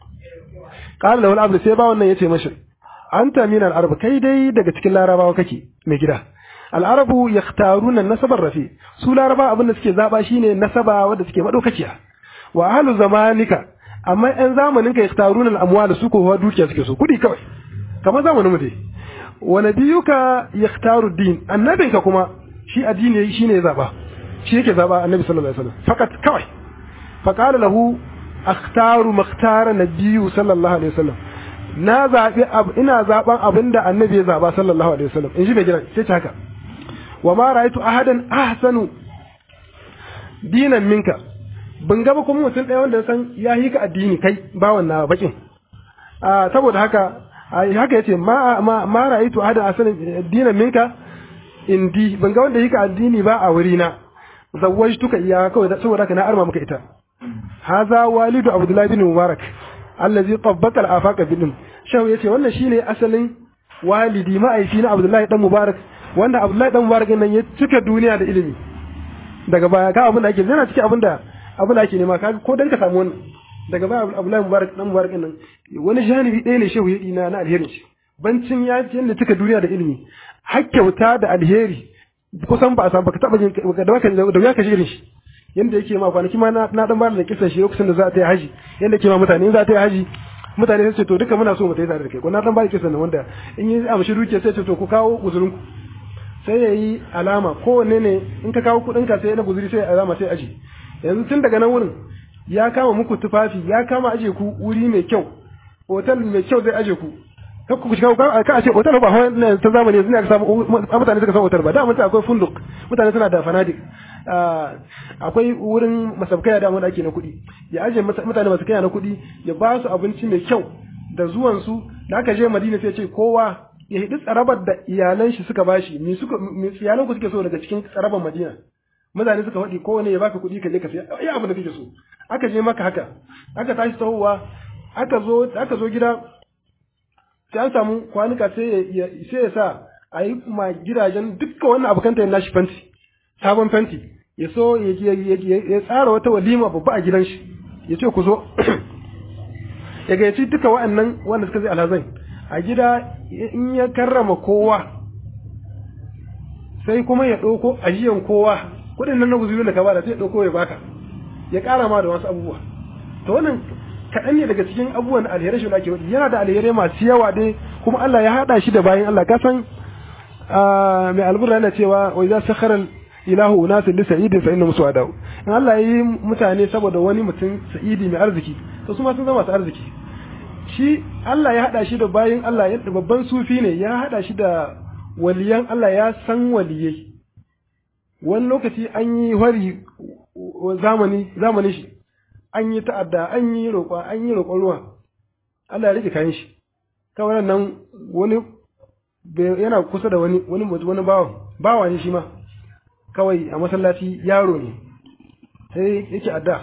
qala lahu al sai ba wannan yace mashi anta min al-arab kai dai daga cikin larabawa kake mai gida al-arabu yakhtaruna nasabar rafi su laraba abin da suke zaba shine nasaba wanda suke madaukakiya wa ahlu zamanika amma ɗan zamanin ka yakhtaruna al-amwal su ko dukiya suke so kudi kawai kamar zamanin mu dai wa nabiyuka yakhtaru din annabinka kuma shi addini shine ya zaba shi yake zaba annabi sallallahu alaihi wasallam fakat kawai faqala lahu akhtaru makhtara nabiyyu sallallahu alaihi wasallam na zaɓi ina zaɓan abin da annabi ya zaɓa sallallahu alaihi wasallam in ji mai gidan sai haka wa ma ra'aytu ahadan ahsanu dinan minka ban gaba kuma mutum ɗaya wanda san ya yi ka addini kai bawan na bakin a saboda haka haka yace ma ma, ma ra'aytu ahadan ahsanu dinan minka indi ban ga wanda yi ka addini ba a wuri na zawwajtuka iya kawai saboda haka na arma maka ita haza walidu abdullahi bin mubarak allazi tabbaka al-afaqa bidin shehu yace wannan shine asalin walidi ma'aifi na abdullahi dan mubarak wanda abdullahi dan mubarak nan ya cika duniya da ilimi daga baya ka abin da ake yana cikin abin da abin da ake nema ka ko dan ka samu wannan daga baya abdullahi mubarak dan mubarak nan wani janibi ɗaya ne shehu ya dina na alherin shi bancin ya ce yadda cika duniya da ilimi har kyauta da alheri kusan ba a samu baka taba jin da baka da ya kashi irin shi yanda yake ma kwanaki ma na dan bada da kisan shi lokacin da za ta yi haji yanda yake ma mutane in za ta yi haji mutane sai ce to duka muna so mu tayi tare da kai ko na dan bada kisan nan wanda in yi amshi dukiya sai ce to ku kawo uzurin ku sai ya yi alama kowanne ne in ka kawo kuɗin ka sai na guzuri sai alama sai aji yanzu tun daga nan wurin ya kama muku tufafi ya kama aje ku wuri mai kyau hotel mai kyau zai aje ku ka ku shiga ka a ce hotel ba hawa ta zamani yanzu ne aka samu mutane suka san hotel ba da mutum akwai funduk mutane suna da fanadik akwai wurin masabkaya da wanda ake na kuɗi ya aje mutane masu kaya na kuɗi ya ba su abinci mai kyau da zuwan su da aka je Madina sai ce kowa ya hidi tsarabar da iyalan shi suka bashi me suka me iyalan ku suke so daga cikin tsarabar Madina mutane suka faɗi kowane ya baka kuɗi ka je ka sai ai abin da kake so aka je maka haka aka tashi tahowa aka zo aka zo gida sai an samu kwanuka sai ya sai ya sa a yi ma gidajen dukkan wannan abokanta ya nashi fenti sabon fenti ya so ya tsara wata walima babba a gidan shi ya ce ku zo ya gayyaci duka wa'annan wanda suka zai alhazai a gida in ya karrama kowa sai kuma ya ɗauko ajiyan kowa kuɗin nan na guzuri da ka bada sai ya ɗauko ya baka ya ƙara ma da wasu abubuwa to wannan kaɗan ne daga cikin abubuwan alherai shi ake wadi yana da alherai masu yawa dai kuma Allah ya haɗa shi da bayan Allah ka san mai alburra yana cewa wa idza sakhara ilahu unasin li sa'idin fa inna muswadau in Allah yi mutane saboda wani mutum sa'idi mai arziki to su ma sun zama masu arziki shi Allah ya hada shi da bayin Allah yadda babban sufi ne ya hada shi da waliyan Allah ya san waliyai wani lokaci an yi hori zamani zamani shi an yi ta'adda an yi roƙon an yi roƙon ruwa Allah ya rike kayan shi kawai nan wani yana kusa da wani wani wani bawa bawa ne shi ma kawai a masallaci yaro ne sai yake adda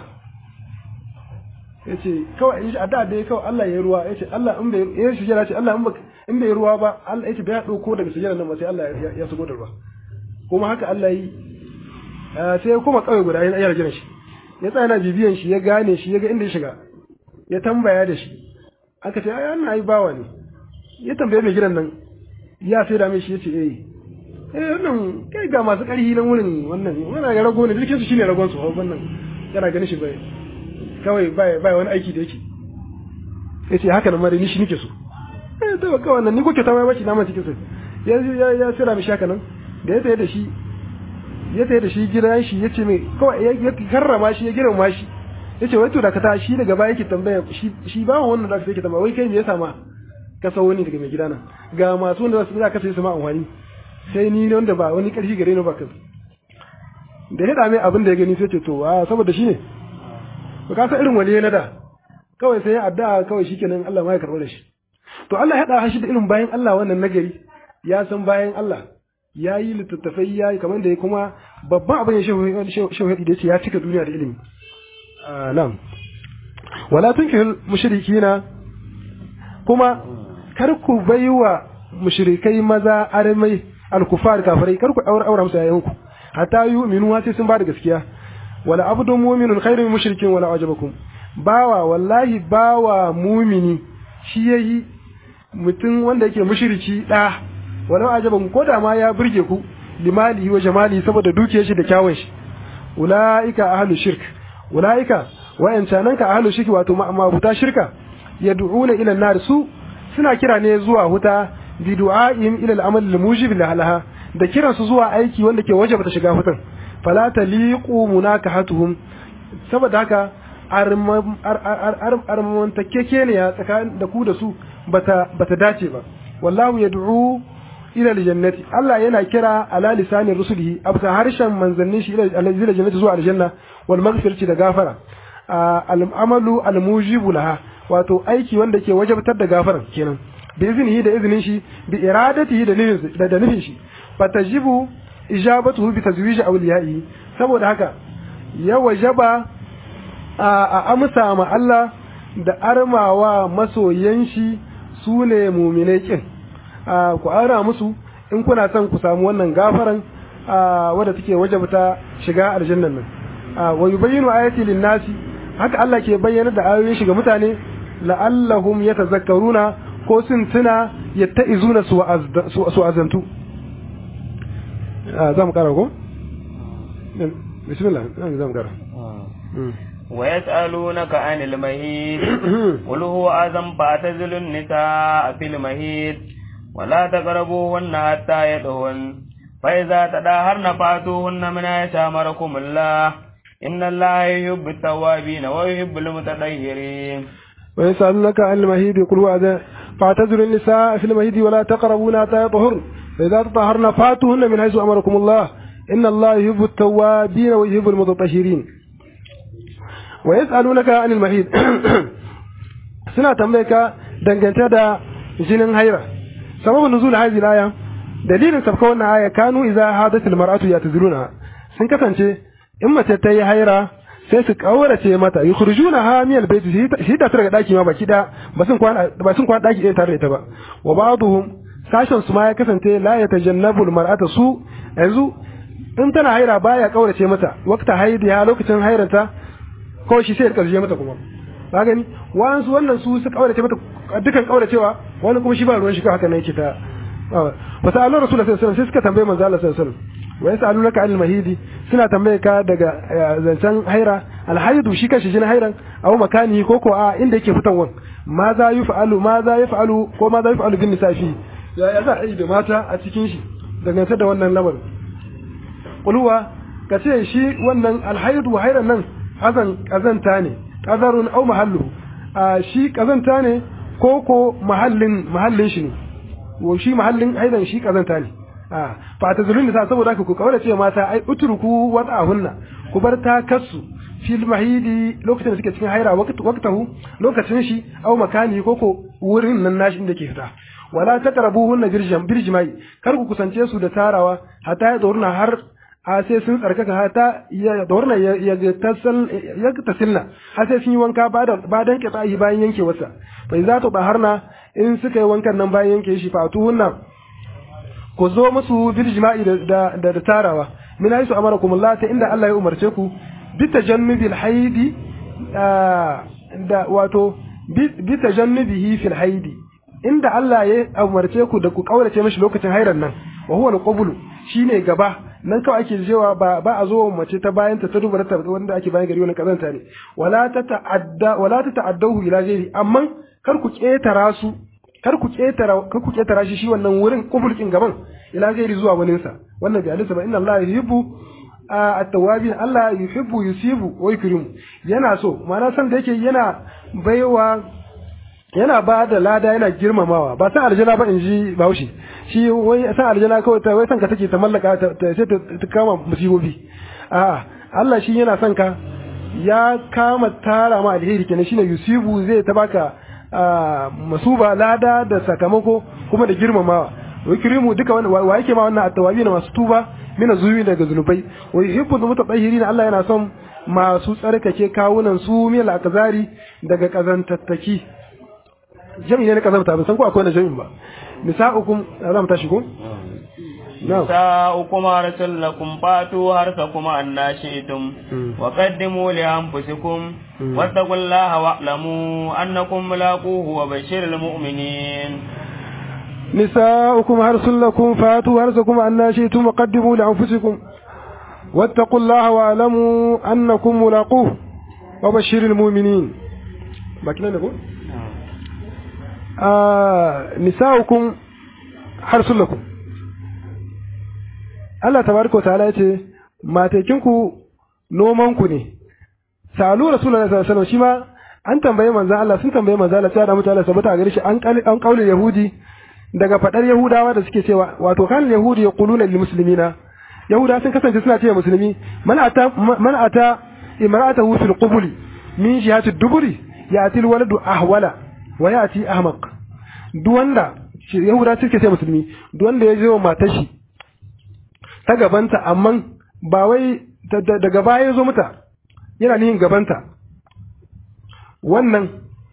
yace kawai yace adda da kawai Allah ya yi ruwa yace Allah in bai ya sujjada ce Allah in bai ruwa ba Allah yace bai dauko daga sujjada nan ba sai Allah ya sugo da ruwa kuma haka Allah yi sai kuma kawai guda yana yara jiran shi ya tsaya na bibiyan shi ya gane shi ya ga inda ya shiga ya tambaya da shi aka ce ai wannan ai bawa ne ya tambaye mai gidan nan ya sai da mai shi yace eh eh wannan kai ga masu ƙarfi nan wurin wannan wannan ya rago ne dukkan su shine ragon su wannan yana ganin shi bai kawai bai bai wani aiki da yake yace haka nan mare ni shi nake so eh to kawai wannan ni kuke ta mai bashi naman cikin sa ya ya ya sira mi shaka nan da ya tsaye da shi ya tsaye da shi gidan shi yace mai kawai ya karrama shi ya girma shi yace wai to da ka ta shi daga baya yake tambaya shi shi ba wannan da yake tambaya wai kai me yasa ma ka sau wani daga mai gidana ga masu wanda za ka sai su ma amfani sai ni ne wanda ba wani ƙarfi gare ni ba kan da ya dame abin da ya gani sai ce to a saboda shi ne ba ka san irin waliye na da kawai sai ya addu'a kawai shikenan Allah ma ya karɓar da shi to Allah ya haɗa shi da irin bayan Allah wannan nagari ya san bayan Allah ya yi littattafai ya yi kamar da ya kuma babban abin ya shauhaɗi da ya ce ya cika duniya da ilimi nan wala tunkihul mushrikina kuma kar ku baiwa mushrikai maza armai alkufar kafirai kar ku aure aure musu yayanku hatta yu'minu sai sun ba da gaskiya wala abdun mu'minun khairun mushrikin wala ajabakum bawa wallahi bawa mumini shi yayi mutum wanda yake mushriki da wala ajabakum ko da ma ya burge ku limali wa jamali saboda dukiyar shi da kyawun shi ulaika ahlu shirk ulaika wa'ancanan ka ahlu shirki wato ma'abuta shirka yad'una ila nar su suna kira ne zuwa huta bi du'a'im ila al-amal al-mujib laha da kiran su zuwa aiki wanda ke wajaba ta shiga hutan fala taliqu munakahatuhum saboda haka armantakeke ne ya tsakanin da ku da su bata bata dace ba wallahu yad'u ila al-jannati Allah yana kira ala lisanin rusulihi abta harshen manzannin shi ila al-jannati zuwa aljanna wal maghfirati da gafara al-amalu al-mujibu laha wato aiki wanda ke wajabtar da gafaran kenan bi iznihi da iznin shi bi iradatihi da nufin da nufin shi fatajibu ijabatuhu bi tazwij awliyaihi saboda haka ya wajaba a amsa ma Allah da armawa masoyan shi su ne muminai kin ku ara musu in kuna son ku samu wannan gafaran wadda take wajabta shiga aljannan nan wa yubayyinu ayati lin-nasi haka Allah ke bayyana da ayoyin shi ga mutane la'allahum yatazakkaruna ko sun tuna yatta'izuna su azantu za mu kara ko bismillah za mu kara ويسألونك عن المهيد قل هو أذن فاعتزلوا النساء في المهيد ولا تقربوهن حتى يدهن فإذا تداهرن فاتوهن من حيث أمركم الله إن الله يحب التوابين ويحب المتطهرين ويسألونك عن المهيد قل هو أذن فاعتزلوا النساء في المهيد ولا تقربون حتى يطهرن فإذا تطهرن فاتوهن من حيث أمركم الله إن الله يحب التوابين ويحب المتطهرين wa yas'alunaka anil mahid suna tambaye ka dangance da jinin haira sababin nuzul hadhihi aya dalilin sabka wannan aya kanu idza hadat al mar'atu yatazuruna sun kasance in mace ta yi haira sai su kaurace mata yukhrijuna ha min al bayt shi ta daga daki ma baki da ba sun kwana ba sun kwana daki ɗaya tare da ita ba wa ba'dhum sashen su ma ya kasance la yatajannabu al mar'ata su yanzu in tana haira baya kaurace mata wakta haidiya lokacin hairanta kawai shi sai ya karshe mata kuma ba gani wa'ansu wannan su su kaurace mata dukan kauracewa wani kuma shi ba ruwan shi ka haka ne yake ta fa sa'alu rasulullahi sallallahu alaihi wasallam sai suka tambaye manzo Allah sallallahu alaihi wasallam wa yas'alunaka anil mahidi suna tambaye ka daga zancen haira alhaidu shi kanshi jin hairan aw makani ko ko a inda yake fitawan ma za yuf'alu ma za yaf'alu ko ma za yuf'alu bin nisafi ya ya za a yi da mata a cikin shi dangance da wannan lamarin kulwa kace shi wannan alhaidu hairan nan azan kazanta ne kazarun au mahallu a shi kazanta ne ko ko mahallin mahallin shi ne wa shi mahallin aidan shi kazanta ne a fa ta zulun da saboda haka ku kawar ce mata ai utruku wada'ahunna ku bar ta kasu fil mahidi lokacin da suke cikin haira waqtahu lokacin shi au makani ko ko wurin nan nashi inda ke fita wala taqrabuhunna birjam birjmai kar ku kusance su da tarawa hatta ya dorna har a sai sun tsarkaka hata ya dorna ya tasal ya tasilna har sai sun yi wanka ba da ba dan kitsayi bayan yanke wasa fa za ta baharna in suka yi wankan nan bayan yanke shi fatu hunna ku zo musu bil jima'i da da, da tarawa min haisu amarakum Allah ta inda Allah ya umarce ku bi tajannubil haidi da wato bi tajannubihi fil haidi inda Allah ya umarce ku da ku kaurace mishi lokacin hairan nan wa huwa al-qablu shine gaba nan kawai ake cewa ba ba a zo mace ta bayan ta duba ta wanda ake bayan gari wani kazanta ne wala ta ta'adda wala ta ta'addahu ila ghairi amma kar ku ketara su kar ku ketara kar ku ketara shi shi wannan wurin kubulkin gaban ila ghairi zuwa wani sa wannan bi alisa ba inna Allah yuhibbu at-tawwabin Allah yuhibbu yusibu wa yukrimu yana so ma'ana san da yake yana baiwa yana ba da lada yana girmamawa ba san aljana ba in ji bahaushe shi wai san aljana kawai ta wai san ka take ta mallaka ta sai ta kama musibobi a Allah shi yana son ka ya kama tara ma alheri kenan shine yusibu zai ta baka masuba lada da sakamako kuma da girmamawa wai kirimu duka wani wa yake ma wannan attawabi na masu tuba mina zuwi daga zunubai wai hibbu mutatahhirin Allah yana son masu tsarkake kawunan su mil akazari daga kazantattaki jami'i ne na kazanta ban san ko akwai na jami'in ba nisa'ukum za mu tashi ko nisa'ukum arsul lakum fatu harsakum anna shi'tum wa qaddimu li anfusikum wattaqullaha wa'lamu annakum mulaquhu wa bashiril mu'minin نساؤكم حرث لكم فاتوا حرثكم أن شئتم وقدموا لأنفسكم واتقوا الله واعلموا أنكم ملاقوه وبشر المؤمنين باكنا نقول nisa'ukum harsun lakum Allah tabaraka ta'ala yace matakinku noman ku ne salu rasulullahi sallallahu alaihi wasallam shi ma an tambaye manzon Allah sun tambaye manzon Allah sai da mutane sabata gare shi an an kaulin yahudi daga fadar yahudawa da suke cewa wato kan yahudi yaquluna lil muslimina yahuda sun kasance suna cewa musulmi man ata man ata imra'atahu fil qubuli min jihati duburi ya'ti al waladu ahwala wa ya'ti ahmaq duk wanda yahuda suke ce musulmi duk wanda ya je wa matar shi ta gabanta amma ba wai daga baya ya zo mata yana nihin gabanta wannan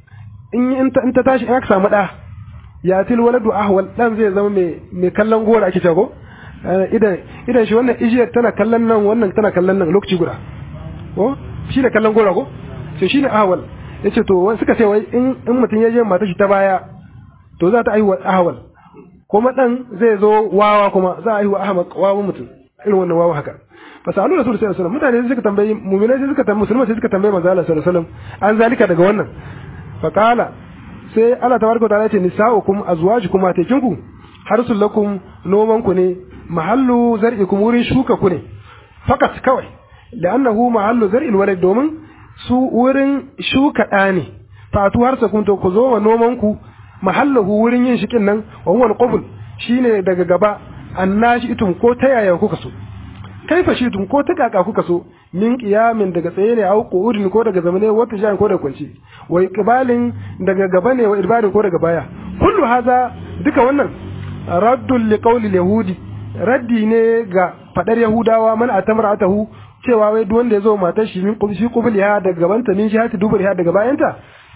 in in ta in ta tashi in aka samu da ya til waladu ahwal dan zai zama mai mai kallon gora ake cewa ko idan idan shi wannan ijiyar tana kallon nan wannan tana kallon nan lokaci guda ko shi da kallon gora ko to shine ahwal yace to wani suka ce wai in in mutum ya je mata shi ta baya to za ta aiwa ahwal kuma dan zai zo wawa kuma za a aiwa ahmad wawa mutum irin wannan wawa haka fasalu rasul sallallahu alaihi wasallam mutane suka tambayi mu'minai sai suka tambayi musulmai sai suka tambayi manzo Allah sallallahu alaihi wasallam an zalika daga wannan faqala sai Allah tabaraka ta'ala ce nisa'ukum azwajukum matakinku harsul lakum noman ku ne mahallu zar'ikum wurin shuka ku ne fakat kawai la'annahu mahallu zar'il walad domin su wurin shuka ɗa ne fatu har sakun to ku zo wa noman ku mahallahu wurin yin shikin nan wa huwa al shine daga gaba annashi itum ko ta yaya kuka so kaifa shitum ko ta kaka kuka so min qiyamin daga tsaye ne au qu'udin ko daga zamane wata jan ko daga kwanci wa iqbalin daga gaba ne wa idbarin ko daga baya kullu haza duka wannan raddul liqawli yahudi raddi ne ga fadar yahudawa man atamra'atahu cewa wai duk wanda ya zo matar shi min qubshi qubliha daga gabanta min shahati dubriha daga bayanta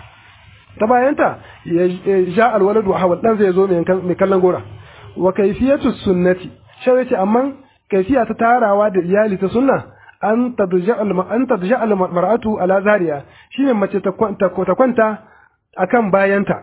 ta bayanta ya ja alwaladu hawal dan zai zo mai kallon gora wa kayfiyatu sunnati shawai ce amma kaifiya ta tarawa da iyali ta sunna an tadja an tadja al mar'atu ala zariya shine mace ta kwanta ta kwanta akan bayanta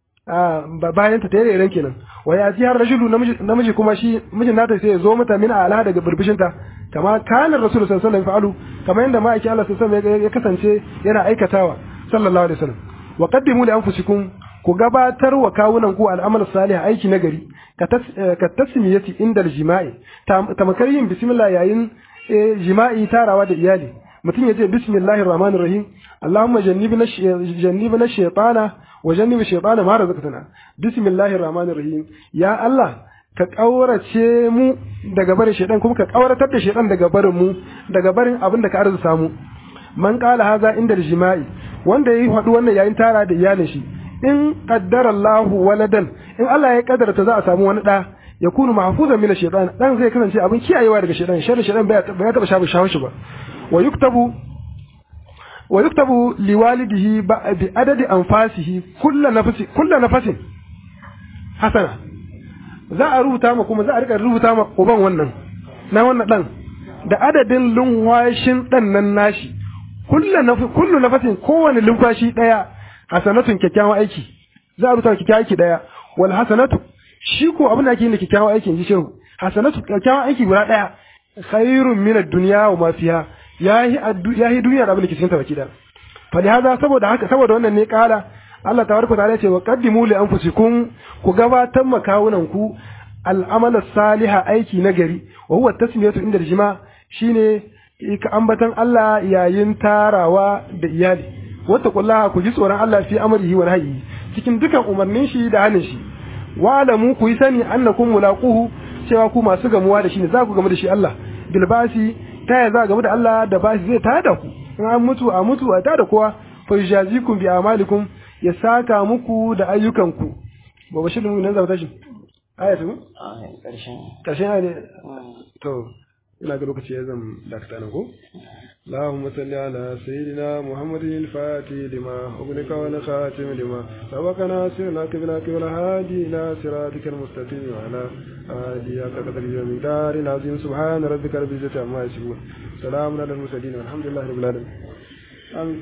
bayanta ta yare kenan wa ya ji har rajulu namiji kuma shi mijin nata sai ya zo mata min ala daga burbushinta kama kana rasul sallallahu alaihi wasallam kama yanda ma'aiki Allah sallallahu alaihi wasallam ya kasance yana aikatawa sallallahu alaihi wasallam wa qaddimu li anfusikum ku gabatar wa kawunan ku al'amal salih aiki na gari ka tasmiyati inda jima'i tamakar yin bismillah yayin jima'i tarawa da iyali mutum ya ce bismillahir rahmanir rahim allahumma jannibna jannibna shaytana wa jannibi shaytana ma razaqtana bismillahir rahmanir rahim ya allah ka kaurace mu daga barin shaytan kuma ka kauratar da shaytan daga barin mu daga barin abin da ka arzuta mu man qala haza inda jima'i wanda yayi hadu wannan yayin tara da iyalin shi in qaddara Allahu waladan in Allah ya kaddarta za a samu wani da ya kunu mahfuzan min shaytan dan zai kasance abin kiyayewa daga shaytan sharri shaytan bai ya taba shafu shawo shi ba wa yuktabu wa yuktabu liwalidihi bi adadi anfasihi kullu nafsi kullu nafasin hasana za a rubuta ma kuma za a rika rubuta ma uban wannan na wannan dan da adadin lunwashin dan nan nashi kullu nafi kullu nafasin kowane lumfashi daya hasanatun kyakkyawan aiki za a rubuta kyakkyawan aiki daya wal hasanatu shi ko abin da ake yin da kyakkyawan aiki inji shehu hasanatu kyakkyawan aiki guda daya khairun min ad-dunya wa ma fiha yahi yahi duniya da abin da ke cikin ta baki da fa hada saboda haka saboda wannan ne kala Allah tabaraka ta'ala ce wa qaddimu li anfusikum ku gabatar makawunan ku al'amala saliha aiki nagari wa huwa tasmiyatu inda jima shine ka ambatan Allah yayin tarawa da iyali wata kullaha ku ji tsoron Allah fi amrihi wa nahyi cikin dukan umarnin shi da hanin shi wa alamu ku yi sani annakum mulaquhu cewa ku masu gamuwa da shi ne za ku gamu da shi Allah bil basi ta ya za gamu da Allah da basi zai tada ku in an mutu a mutu a tada kowa fa yujazikum bi amalikum ya saka muku da ayyukanku ba bashir mu nan zaba shi aya ta karshen karshen aya ne to ina ga lokaci ya zan dakata nan ko اللهم صل على سيدنا محمد الفاتح لما أغلق والخاتم لما سبقنا سرنا كبلاك والهادي إلى صراطك المستقيم وعلى آله قدر يوم دار العظيم سبحان ربك رب العزة عما يصفون سلام على المرسلين والحمد لله رب العالمين